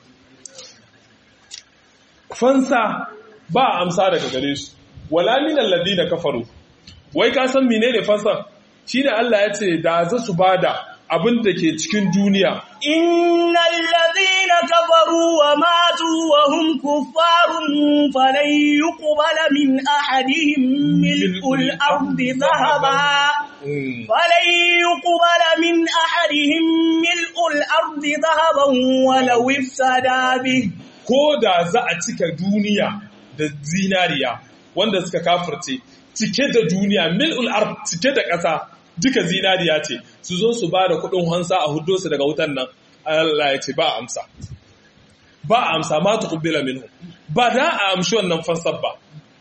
fansa ba amsa daga gare su wala min alladina kafaru wai ka san menene fansa shine Allah ya ce da za su bada abin da ke cikin duniya إن الذين كفروا وماتوا وهم كفار فلن يقبل من أحدهم ملء الأرض ذهبا فلن يقبل من أحدهم ملء الأرض ذهبا ولو افتدى به ko da za a cika duniya da zinariya wanda suka kafirce cike da duniya mil'ul ard cike da ƙasa duka zinariya ce su zo su ba da kuɗin hansa a hudo su daga wutan nan Allah ya ce ba amsa ba amsa ma ta kubbila minhu ba da a amshi wannan fansar ba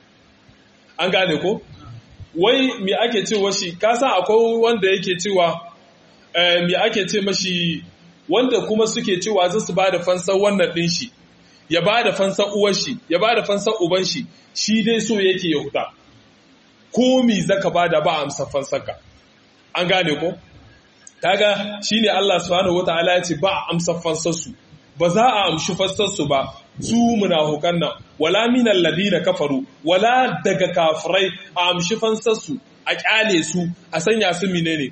an gane ko wai me ake cewa shi ka san akwai wanda yake cewa me ake ce mashi wanda kuma suke cewa za su ba da fansar wannan ɗin shi ya ba da fansar uwar shi ya ba da fansar uban shi shi dai so yake ya huta ko mi zaka ba da ba amsa fansarka an gane ko kaga shine Allah subhanahu wataala ya ce ba a amsa fansarsu ba za a amshi fansarsu ba su munafukan nan wala minal ladina kafaru wala daga kafirai a amshi fansarsu a kyale su a sanya su menene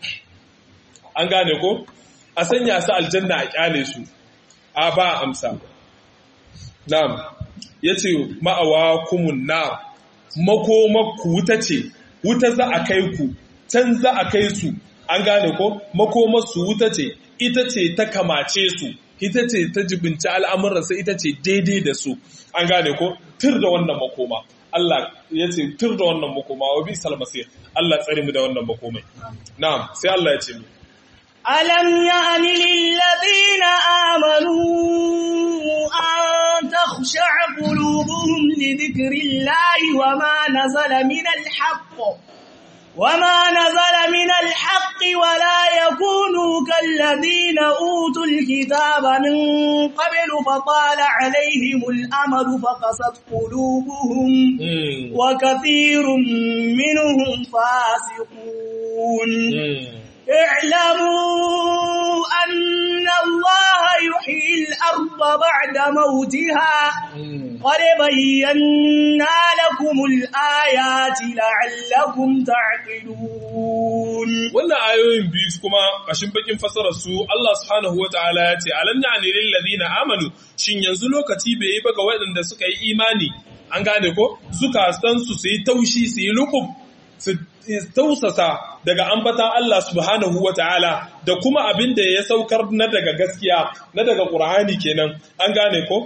an gane ko a sanya su aljanna a kyale su a ba amsa na'am yace ma'awa kumun nar makomakku wuta ce wuta za a kai ku can za a kai su an gane ko makomarsu wuta ce ita ce ta kamace su ita ce ta jibinci al'amuransa ita ce daidai da su an gane ko tur da wannan makoma Allah ya ce tur da wannan makoma wa bi salmasir Allah tsare mu da wannan makomai na'am sai Allah ya ce mu ألم يأن للذين آمنوا أن تخشع قلوبهم لذكر الله وما نزل من الحق وما نزل من الحق ولا يكونوا كالذين أوتوا الكتاب من قبل فطال عليهم الأمل فقست قلوبهم وكثير منهم فاسقون اعلموا أن الله يحيي الأرض بعد موتها قد بينا لكم الآيات لعلكم تعقلون wannan ayoyin biyu kuma kashin bakin fasarar su Allah subhanahu wataala ya ce alam ya'ni lil ladina amanu shin yanzu lokaci bai yi ba ga waɗanda suka yi imani an gane ko suka san su su yi taushi su yi lukub su tausasa daga ambatan Allah subhanahu wataala da kuma abin da ya saukar na daga gaskiya na daga Qur'ani kenan an gane ko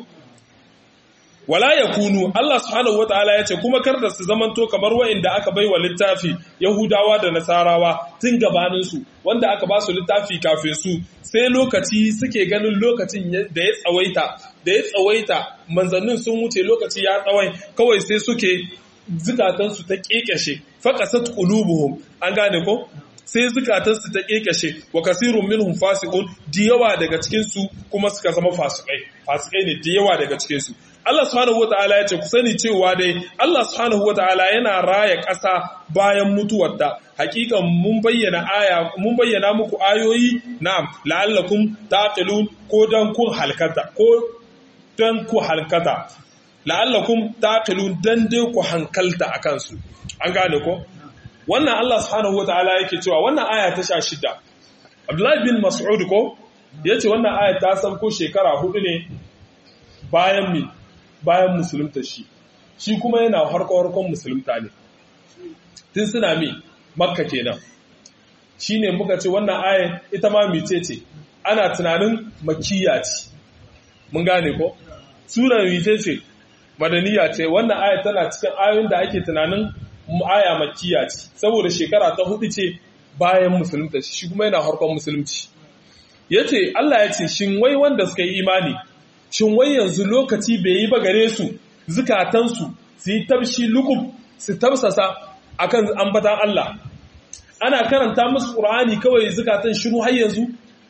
wala yakunu Allah subhanahu wataala yace kuma kar da su zamanto kamar wa'inda aka baiwa littafi Yahudawa da Nasarawa tun gabanin su wanda aka ba su littafi kafin su sai lokaci suke ganin lokacin da ya tsawaita da ya tsawaita manzannin sun wuce lokaci ya tsawai kawai sai suke zukatansu ta kekeshe faqasat qulubuhum an gane ko sai zukatansu ta kekashe wa kasirun minhum fasiqun da yawa daga cikin su kuma suka zama fasikai fasikai ne da yawa daga cikin su Allah subhanahu wataala ya ce ku sani cewa dai Allah subhanahu wataala yana raya ƙasa bayan mutuwarta hakikan mun bayyana aya mun bayyana muku ayoyi na'am la'allakum taqilun ko dan kun halkata ko dan ku halkata la'allakum taqilun dan dai ku hankalta akan su an gane ko wannan Allah subhanahu wataala yake cewa wannan aya ta 16 Abdullahi bin Mas'ud ko yace wannan aya ta sauko shekara hudu ne bayan mi bayan musulunta shi shi kuma yana harko-harkon musulunta ne tun suna mi makka kenan shi ne muka ce wannan ayan ita ma mice ce ana tunanin makiya ce mun gane ko sunan mice ce madaniya ce wannan aya tana cikin ayoyin da ake tunanin aya makiya ce saboda shekara ta hudu ce bayan musulunta shi kuma yana harkon musulunci ya ce Allah ya ce shin wai wanda suka yi imani shin wai yanzu lokaci bai yi ba gare su zukatansu su yi tabshi lukub su tabsasa akan ambatan Allah ana karanta musu Qur'ani kawai zukatan shiru har yanzu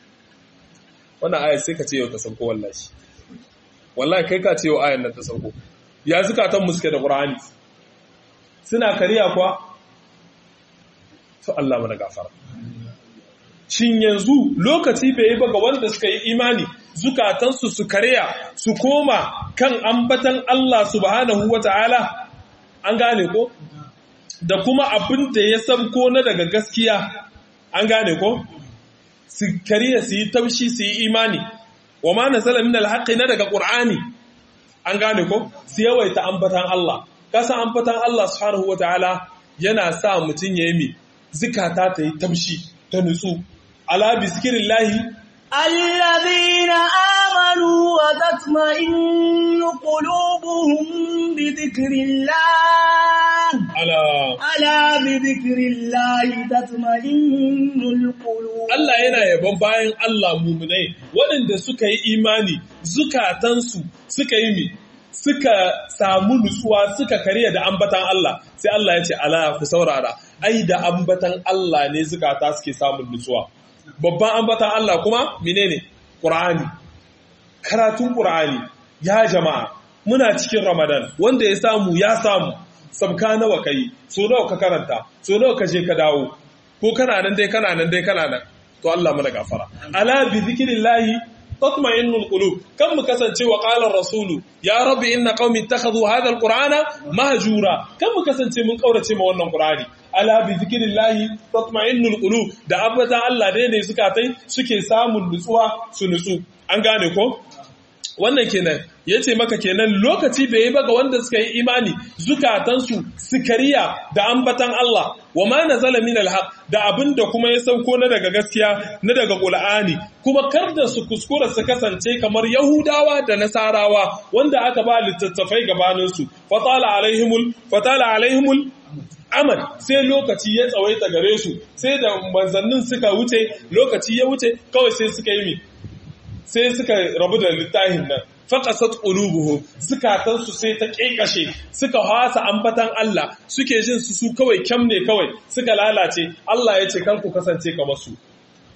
wannan aya sai ka ce yau ta sauko wallahi wallahi kai ka ce yau ayan nan ta sauko ya zukatan mu suke da Qur'ani suna kariya kuwa to Allah mana gafara shin yanzu lokaci bai yi ba ga wanda suka yi imani zukatansu su karya su koma kan ambatan Allah subhanahu wata'ala an gane ko da kuma abin da ya sabko na daga gaskiya an gane ko su karya su yi taushi su yi imani wa ma nazala min alhaqi na daga qur'ani an gane ko su yawaita ambatan Allah kasa ambatan Allah subhanahu wata'ala yana sa mutun yayi mi zikata ta yi taushi ta nutsu ala bi zikrillahi الذين آمنوا وتطمئن قلوبهم بذكر الله ala ألا بذكر الله تطمئن القلوب Allah yana yabon bayan Allah muminai waɗanda suka yi imani zukatansu suka yi mi suka samu nutsuwa suka karya da ambatan Allah sai Allah ya ce ala ku saurara ai da ambatan Allah ne zukata suke samun nutsuwa babban ambatan Allah kuma menene Qur'ani karatun Qur'ani ya jama'a muna cikin Ramadan wanda ya samu ya samu sabka nawa kai so nawa ka karanta so nawa ka je ka dawo ko kana nan dai kana nan dai kana nan to Allah mana gafara ala bi zikrillahi tatma'innul qulub kan mu kasance wa qala rasulu ya rabbi inna qaumi ittakhadhu hadha alqur'ana mahjura kan mu kasance mun kaurace ma wannan qur'ani ala bi zikrillahi tatma'innul qulub da abata Allah dai ne suka tai suke samun nutsuwa su nutsu an gane ko wannan kenan yace maka kenan lokaci bai yi ba ga wanda suka yi imani zukatansu sukariya da ambatan Allah wa ma nazala min alhaq da abinda kuma ya sauko na daga gaskiya na daga qur'ani kuma kar da su kuskura su kasance kamar yahudawa da nasarawa wanda aka ba littattafai gabanin su fatala alaihimul fatala alaihimul amal sai lokaci ya tsawaita gare su sai da manzannin suka wuce lokaci ya wuce kawai sai suka yi mi sai suka rabu da littafin nan faqasat qulubuhum zukatansu sai ta kekashe suka hasa ambatan Allah suke jin su su kawai kyam ne kawai suka lalace Allah ya ce kan ku kasance kamar su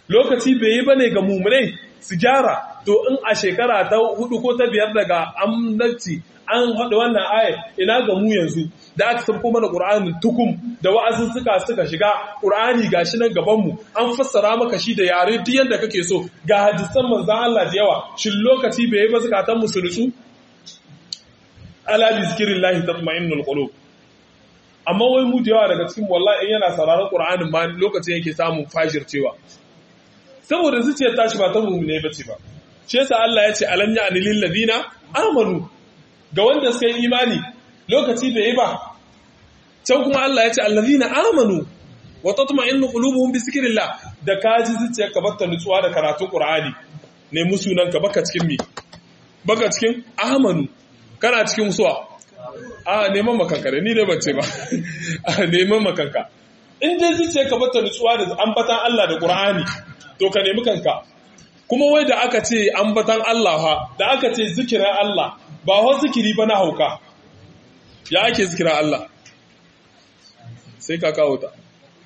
lokaci bai yi bane ga mumunai su gyara to in a shekara ta hudu ko ta biyar daga annabci an haɗa wannan aya ina ga mu yanzu da aka sabko mana ƙur'anin tukum da wa'azin suka suka shiga ƙur'ani gashi nan gaban mu an fassara maka shi da yare duk yanda kake so ga hadisan manzon Allah da yawa shin lokaci bai yi ba zakatan mu su nutsu ala bi zikrillahi tatma'innul qulub amma wai mu da yawa daga cikin wallahi in yana sauraron ƙur'anin ma lokacin yake samun fashircewa saboda zuciyar tashi ba ta mummune bace ba shi yasa Allah ya ce alam ya'ni lil ladina amanu ga wanda suka yi imani lokaci bai yi ba can kuma Allah ya ce allazina amanu wa tatma'innu qulubuhum bi zikrillah da kaji zuciyar ka batta nutsuwa da karatun qur'ani ne musunan ka baka cikin mi baka cikin amanu kana cikin suwa a neman makanka da ni ne bace ba a neman makanka in dai zuciyar ka batta nutsuwa da ambatan Allah da qur'ani to ka nemi kanka kuma wai da aka ce ambatan Allah ha da aka ce zikirin Allah ba wa zikiri ba na hauka ya ake zikirin Allah sai ka kawo ta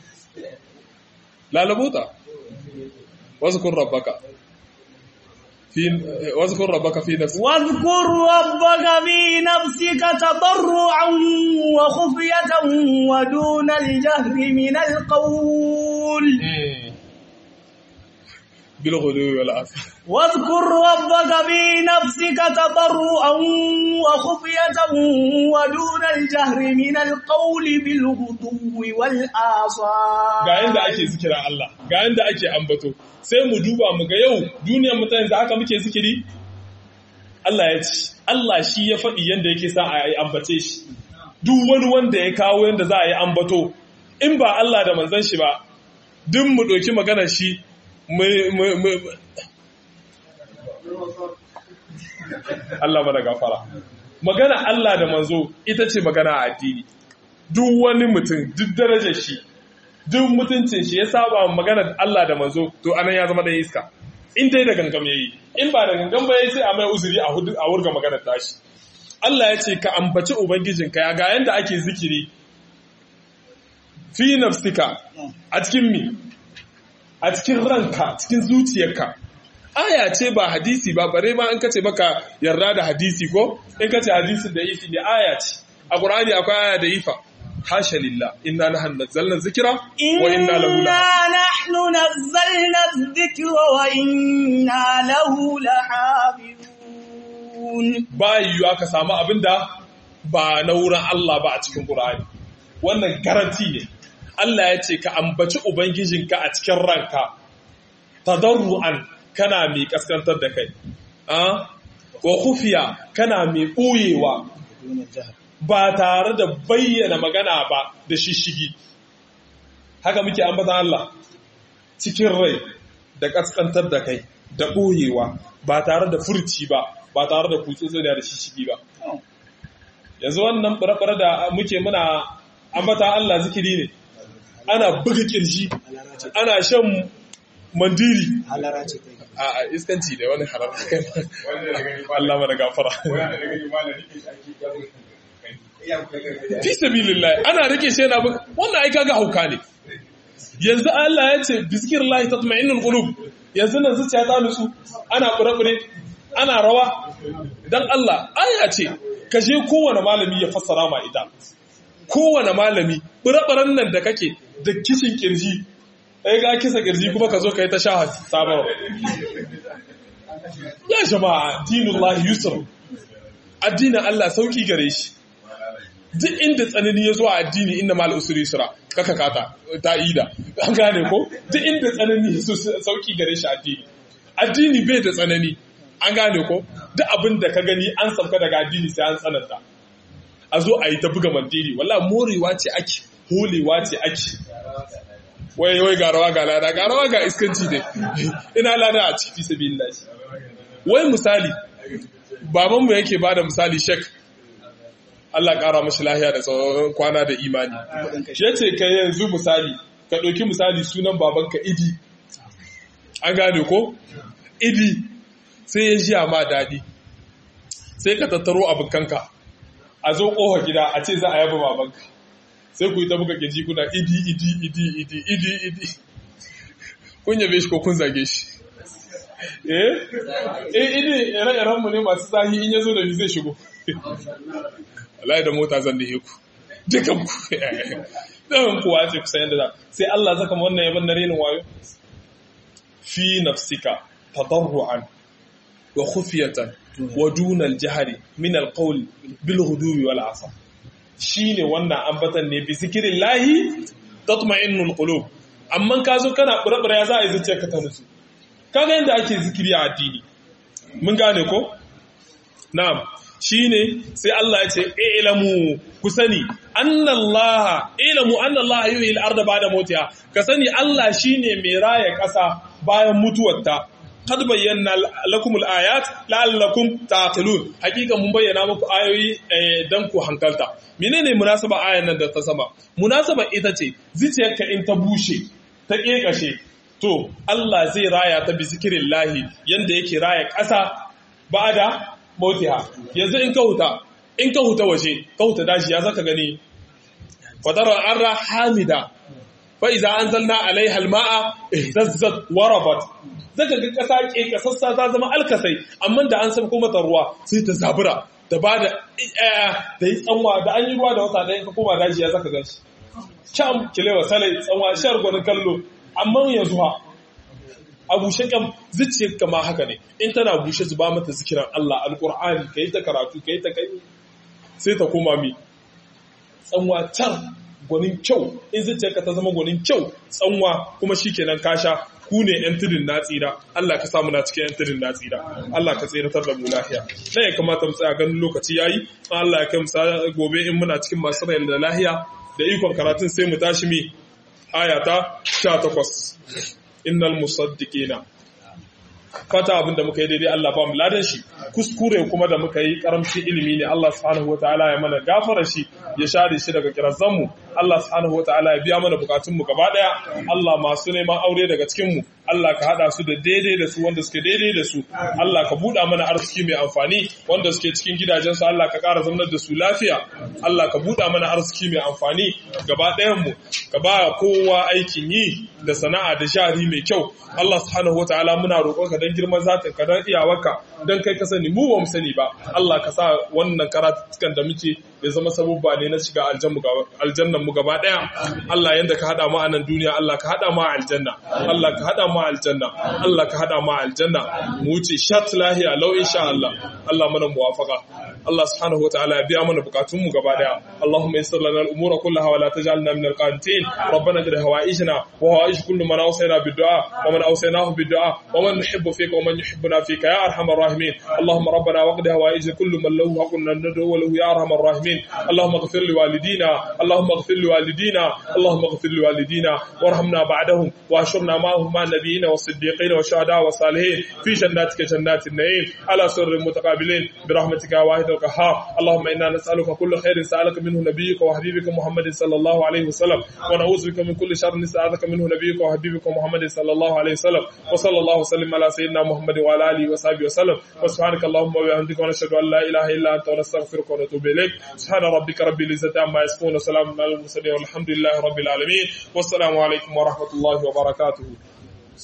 lalabota wasu kun rabbaka wasu kun rabbaka fi nafsi واذكر ربك في نفسك تضرعا وخفية ودون الجهر من القول بالغدو والعصر واذكر ربك في نفسك تضرعا وخفية ودون الجهر من القول بالغدو والآصال ga yanda ake zikira Allah ga yanda ake ambato sai mu duba mu ga yau duniyar mutane da haka muke zikiri Allah ya ci Allah shi ya faɗi yanda yake sa a yi ambace shi duk wani wanda ya kawo yanda za a yi ambato in ba Allah da manzon shi ba duk mu ɗauki maganar shi Allah mana gafara magana Allah da manzo ita ce magana a addini duk wani mutum duk darajar shi duk mutuncin shi ya saba magana Allah da manzo to anan ya zama da iska in dai da gangam yayi in ba da gangam ba yayi sai a mai uzuri a hudu a wurga maganar tashi Allah ya ce ka ambaci ubangijinka ya ga yanda ake zikiri fi nafsika a cikin mi a cikin ranka cikin zuciyarka aya ce ba hadisi ba bare ma in kace baka yarda da hadisi ko in kace hadisin da ifi ne aya ce a qur'ani akwai aya da ifa hasha lillah inna nahnu nazzalna dhikra wa inna lahu إنا نحن نزلنا الذكر وإنا له لحافظون ba yiwuwa ka samu abinda ba na wurin Allah ba a cikin qur'ani wannan garanti ne Allah ya ce ka ambaci ubangijinka a cikin ranka tadarru'an kana mai kaskantar da kai ah wa khufiya kana mai ɓoyewa ba tare da bayyana magana ba da shishigi haka muke ambatan Allah cikin rai da kaskantar da kai da ɓoyewa ba tare da furci ba ba tare da kutsotsi da shishigi ba yanzu wannan ɓarɓar da muke muna ambatan Allah zikiri ne ana buga kirji ana shan mandiri halara ce kai a a iskanci da wani haram Allah mana gafara fi sabilillah ana rike shi yana buga wannan ai kaga hauka ne yanzu Allah ya ce bizkirillahi tatma'innul qulub yanzu nan zuciya ta nutsu ana kure ana rawa dan Allah aya ce ka je kowane malami ya fassara ma ita kowane malami birabaran nan da kake da kishin kirji ɗaya ga kisa kirji kuma ka zo ka yi ta sha sabarwa ya jama'a dinullahi yusuf addinin Allah sauki gare shi duk inda tsanani ya zo a addini inda mal usuri sura kaka kata ta ida an gane ko duk inda tsanani ya zo sauki gare shi addini addini bai da tsanani an gane ko duk abin da ka gani an sauka daga addini sai an tsananta a zo a yi ta buga mandiri walla morewa ce ake holewa ce ake wai wai ga rawa ga lada ga rawa ga iskanci ne ina lada a ciki sabilillah wai misali babanmu yake bada misali shek Allah ƙara mashi lahiya da tsawon kwana da imani ya ce ka yanzu misali ka ɗauki misali sunan babanka idi an gane ko idi sai ya ji ma daɗi sai ka tattaro abokanka a zo ƙofa gida a ce za a yaba babanka sai ku yi ta buga kirji kuna idi idi idi idi idi idi kun yabe shi ko kun zage shi eh eh ine ire-iren mu ne masu zahi in yazo da ni zai shigo wallahi da mota zan dahe ku dukan ku dan kuwa ce kusa yanda za sai Allah zaka mu wannan yaban na renin wayo fi nafsika tadarruan wa khufiyatan wa duna al-jahri min al-qawl bil ghudwi wal asa shine wannan ambatan ne bi zikrillahi tatma'innul qulub amma ka zo kana burabura ya za a yi zuciyarka ta nutsu kaga yadda ake zikiri a addini mun gane ko na'am shine sai Allah ya ce ilamu ku sani annallaha ilamu annallaha yuhil arda ba'da mautiha ka sani Allah shine mai raya ƙasa bayan mutuwarta kad bayyana lakum al-ayat la'allakum taqilun hakika mun bayyana muku ayoyi dan ku hankalta menene munasaba ayan nan da ta sama munasaba ita ce zuciyarka in ta bushe ta kekashe to Allah zai raya ta bi zikrillahi yanda yake raya ƙasa ba'da mautiha yanzu in ka huta in ka huta waje ka huta dashi ya zaka gani fadara arra hamida fa iza anzalna alaiha alma'a ihtazzat warabat zaka ga kasa ke kasassa ta zama alkasai amma da an sabko mata ruwa sai ta zabura da ba da da yi tsanwa da an yi ruwa da wata ɗaya ka koma daji ya zaka ganshi can kilewa salai tsanwa shar gwanin kallo amma yanzu ha a bushe kam zuciyar kama haka ne in tana bushe zuba mata zikiran Allah alqur'ani kai ta karatu kai ta kai sai ta koma mi tsanwa can gwanin kyau in zuciyarka ta zama gwanin kyau tsanwa kuma shikenan kasha ku ne yan tudun na tsira Allah ka samu na cikin yan tudun na tsira Allah ka tsiratar da mu lafiya dan ya kamata mu tsaya ganin lokaci yayi Allah ya kai mu gobe in muna cikin masu rayar da lahiya da ikon karatun sai mu tashi mi ayata 18 innal musaddiqina fata abin da muka yi daidai Allah ba mu ladan shi kuskure kuma da muka yi karamci ilimi ne Allah subhanahu wataala ya mana gafara shi ya share shi daga kirazan mu Allah subhanahu wataala ya biya mana bukatun mu gaba daya Allah masu neman aure daga cikin mu Allah ka hada su da daidai da su wanda suke daidai da su Allah ka buɗa mana arziki mai amfani wanda suke cikin gidajen su Allah ka ƙara zamanar da su lafiya Allah ka buɗa mana arziki mai amfani gaba ɗayan mu ka ba kowa aikin yi da sana'a da jari mai kyau Allah subhanahu wataala muna roƙonka dan girman zatin ka dan iyawarka dan kai ka sani mu ba mu sani ba Allah ka sa wannan karatukan da muke ya zama sabubba ne na shiga aljannan mu gaba daya Allah yanda ka hada mu a nan duniya Allah ka hada mu a aljanna Allah ka hada mu a aljanna Allah ka hada mu a aljanna mu wuce shat lahiya law insha Allah Allah mana muwafaqa Allah subhanahu wataala ya biya mana bukatun mu gaba daya Allahumma yassir lana al-umura kullaha wa la taj'alna min al-qanitin ربنا قد هوائجنا وهوائج كل من أوصينا بالدعاء ومن أوصيناه بالدعاء ومن نحب فيك ومن يحبنا فيك يا أرحم الراحمين اللهم ربنا وقد هوائج كل من له حق ندعو له يا أرحم الراحمين اللهم اغفر لوالدينا اللهم اغفر لوالدينا اللهم اغفر لوالدينا وارحمنا بعدهم واشرنا معهم مع النبيين والصديقين والشهداء والصالحين في جناتك جنات النعيم على سر المتقابلين برحمتك يا واحد القهار اللهم إنا نسألك كل خير سألك منه نبيك وحبيبك محمد صلى الله عليه وسلم ونعوذ بك من كل شر نستعاذك منه نبيك وحبيبك محمد صلى الله عليه وسلم وصلى الله وسلم على سيدنا محمد وعلى اله وصحبه وسلم وسبحانك اللهم وبحمدك ونشهد ان لا اله الا انت ونستغفرك ونتوب اليك سبحان ربك رب العزه عما يصفون وسلام على المرسلين والحمد لله رب العالمين والسلام عليكم ورحمه الله وبركاته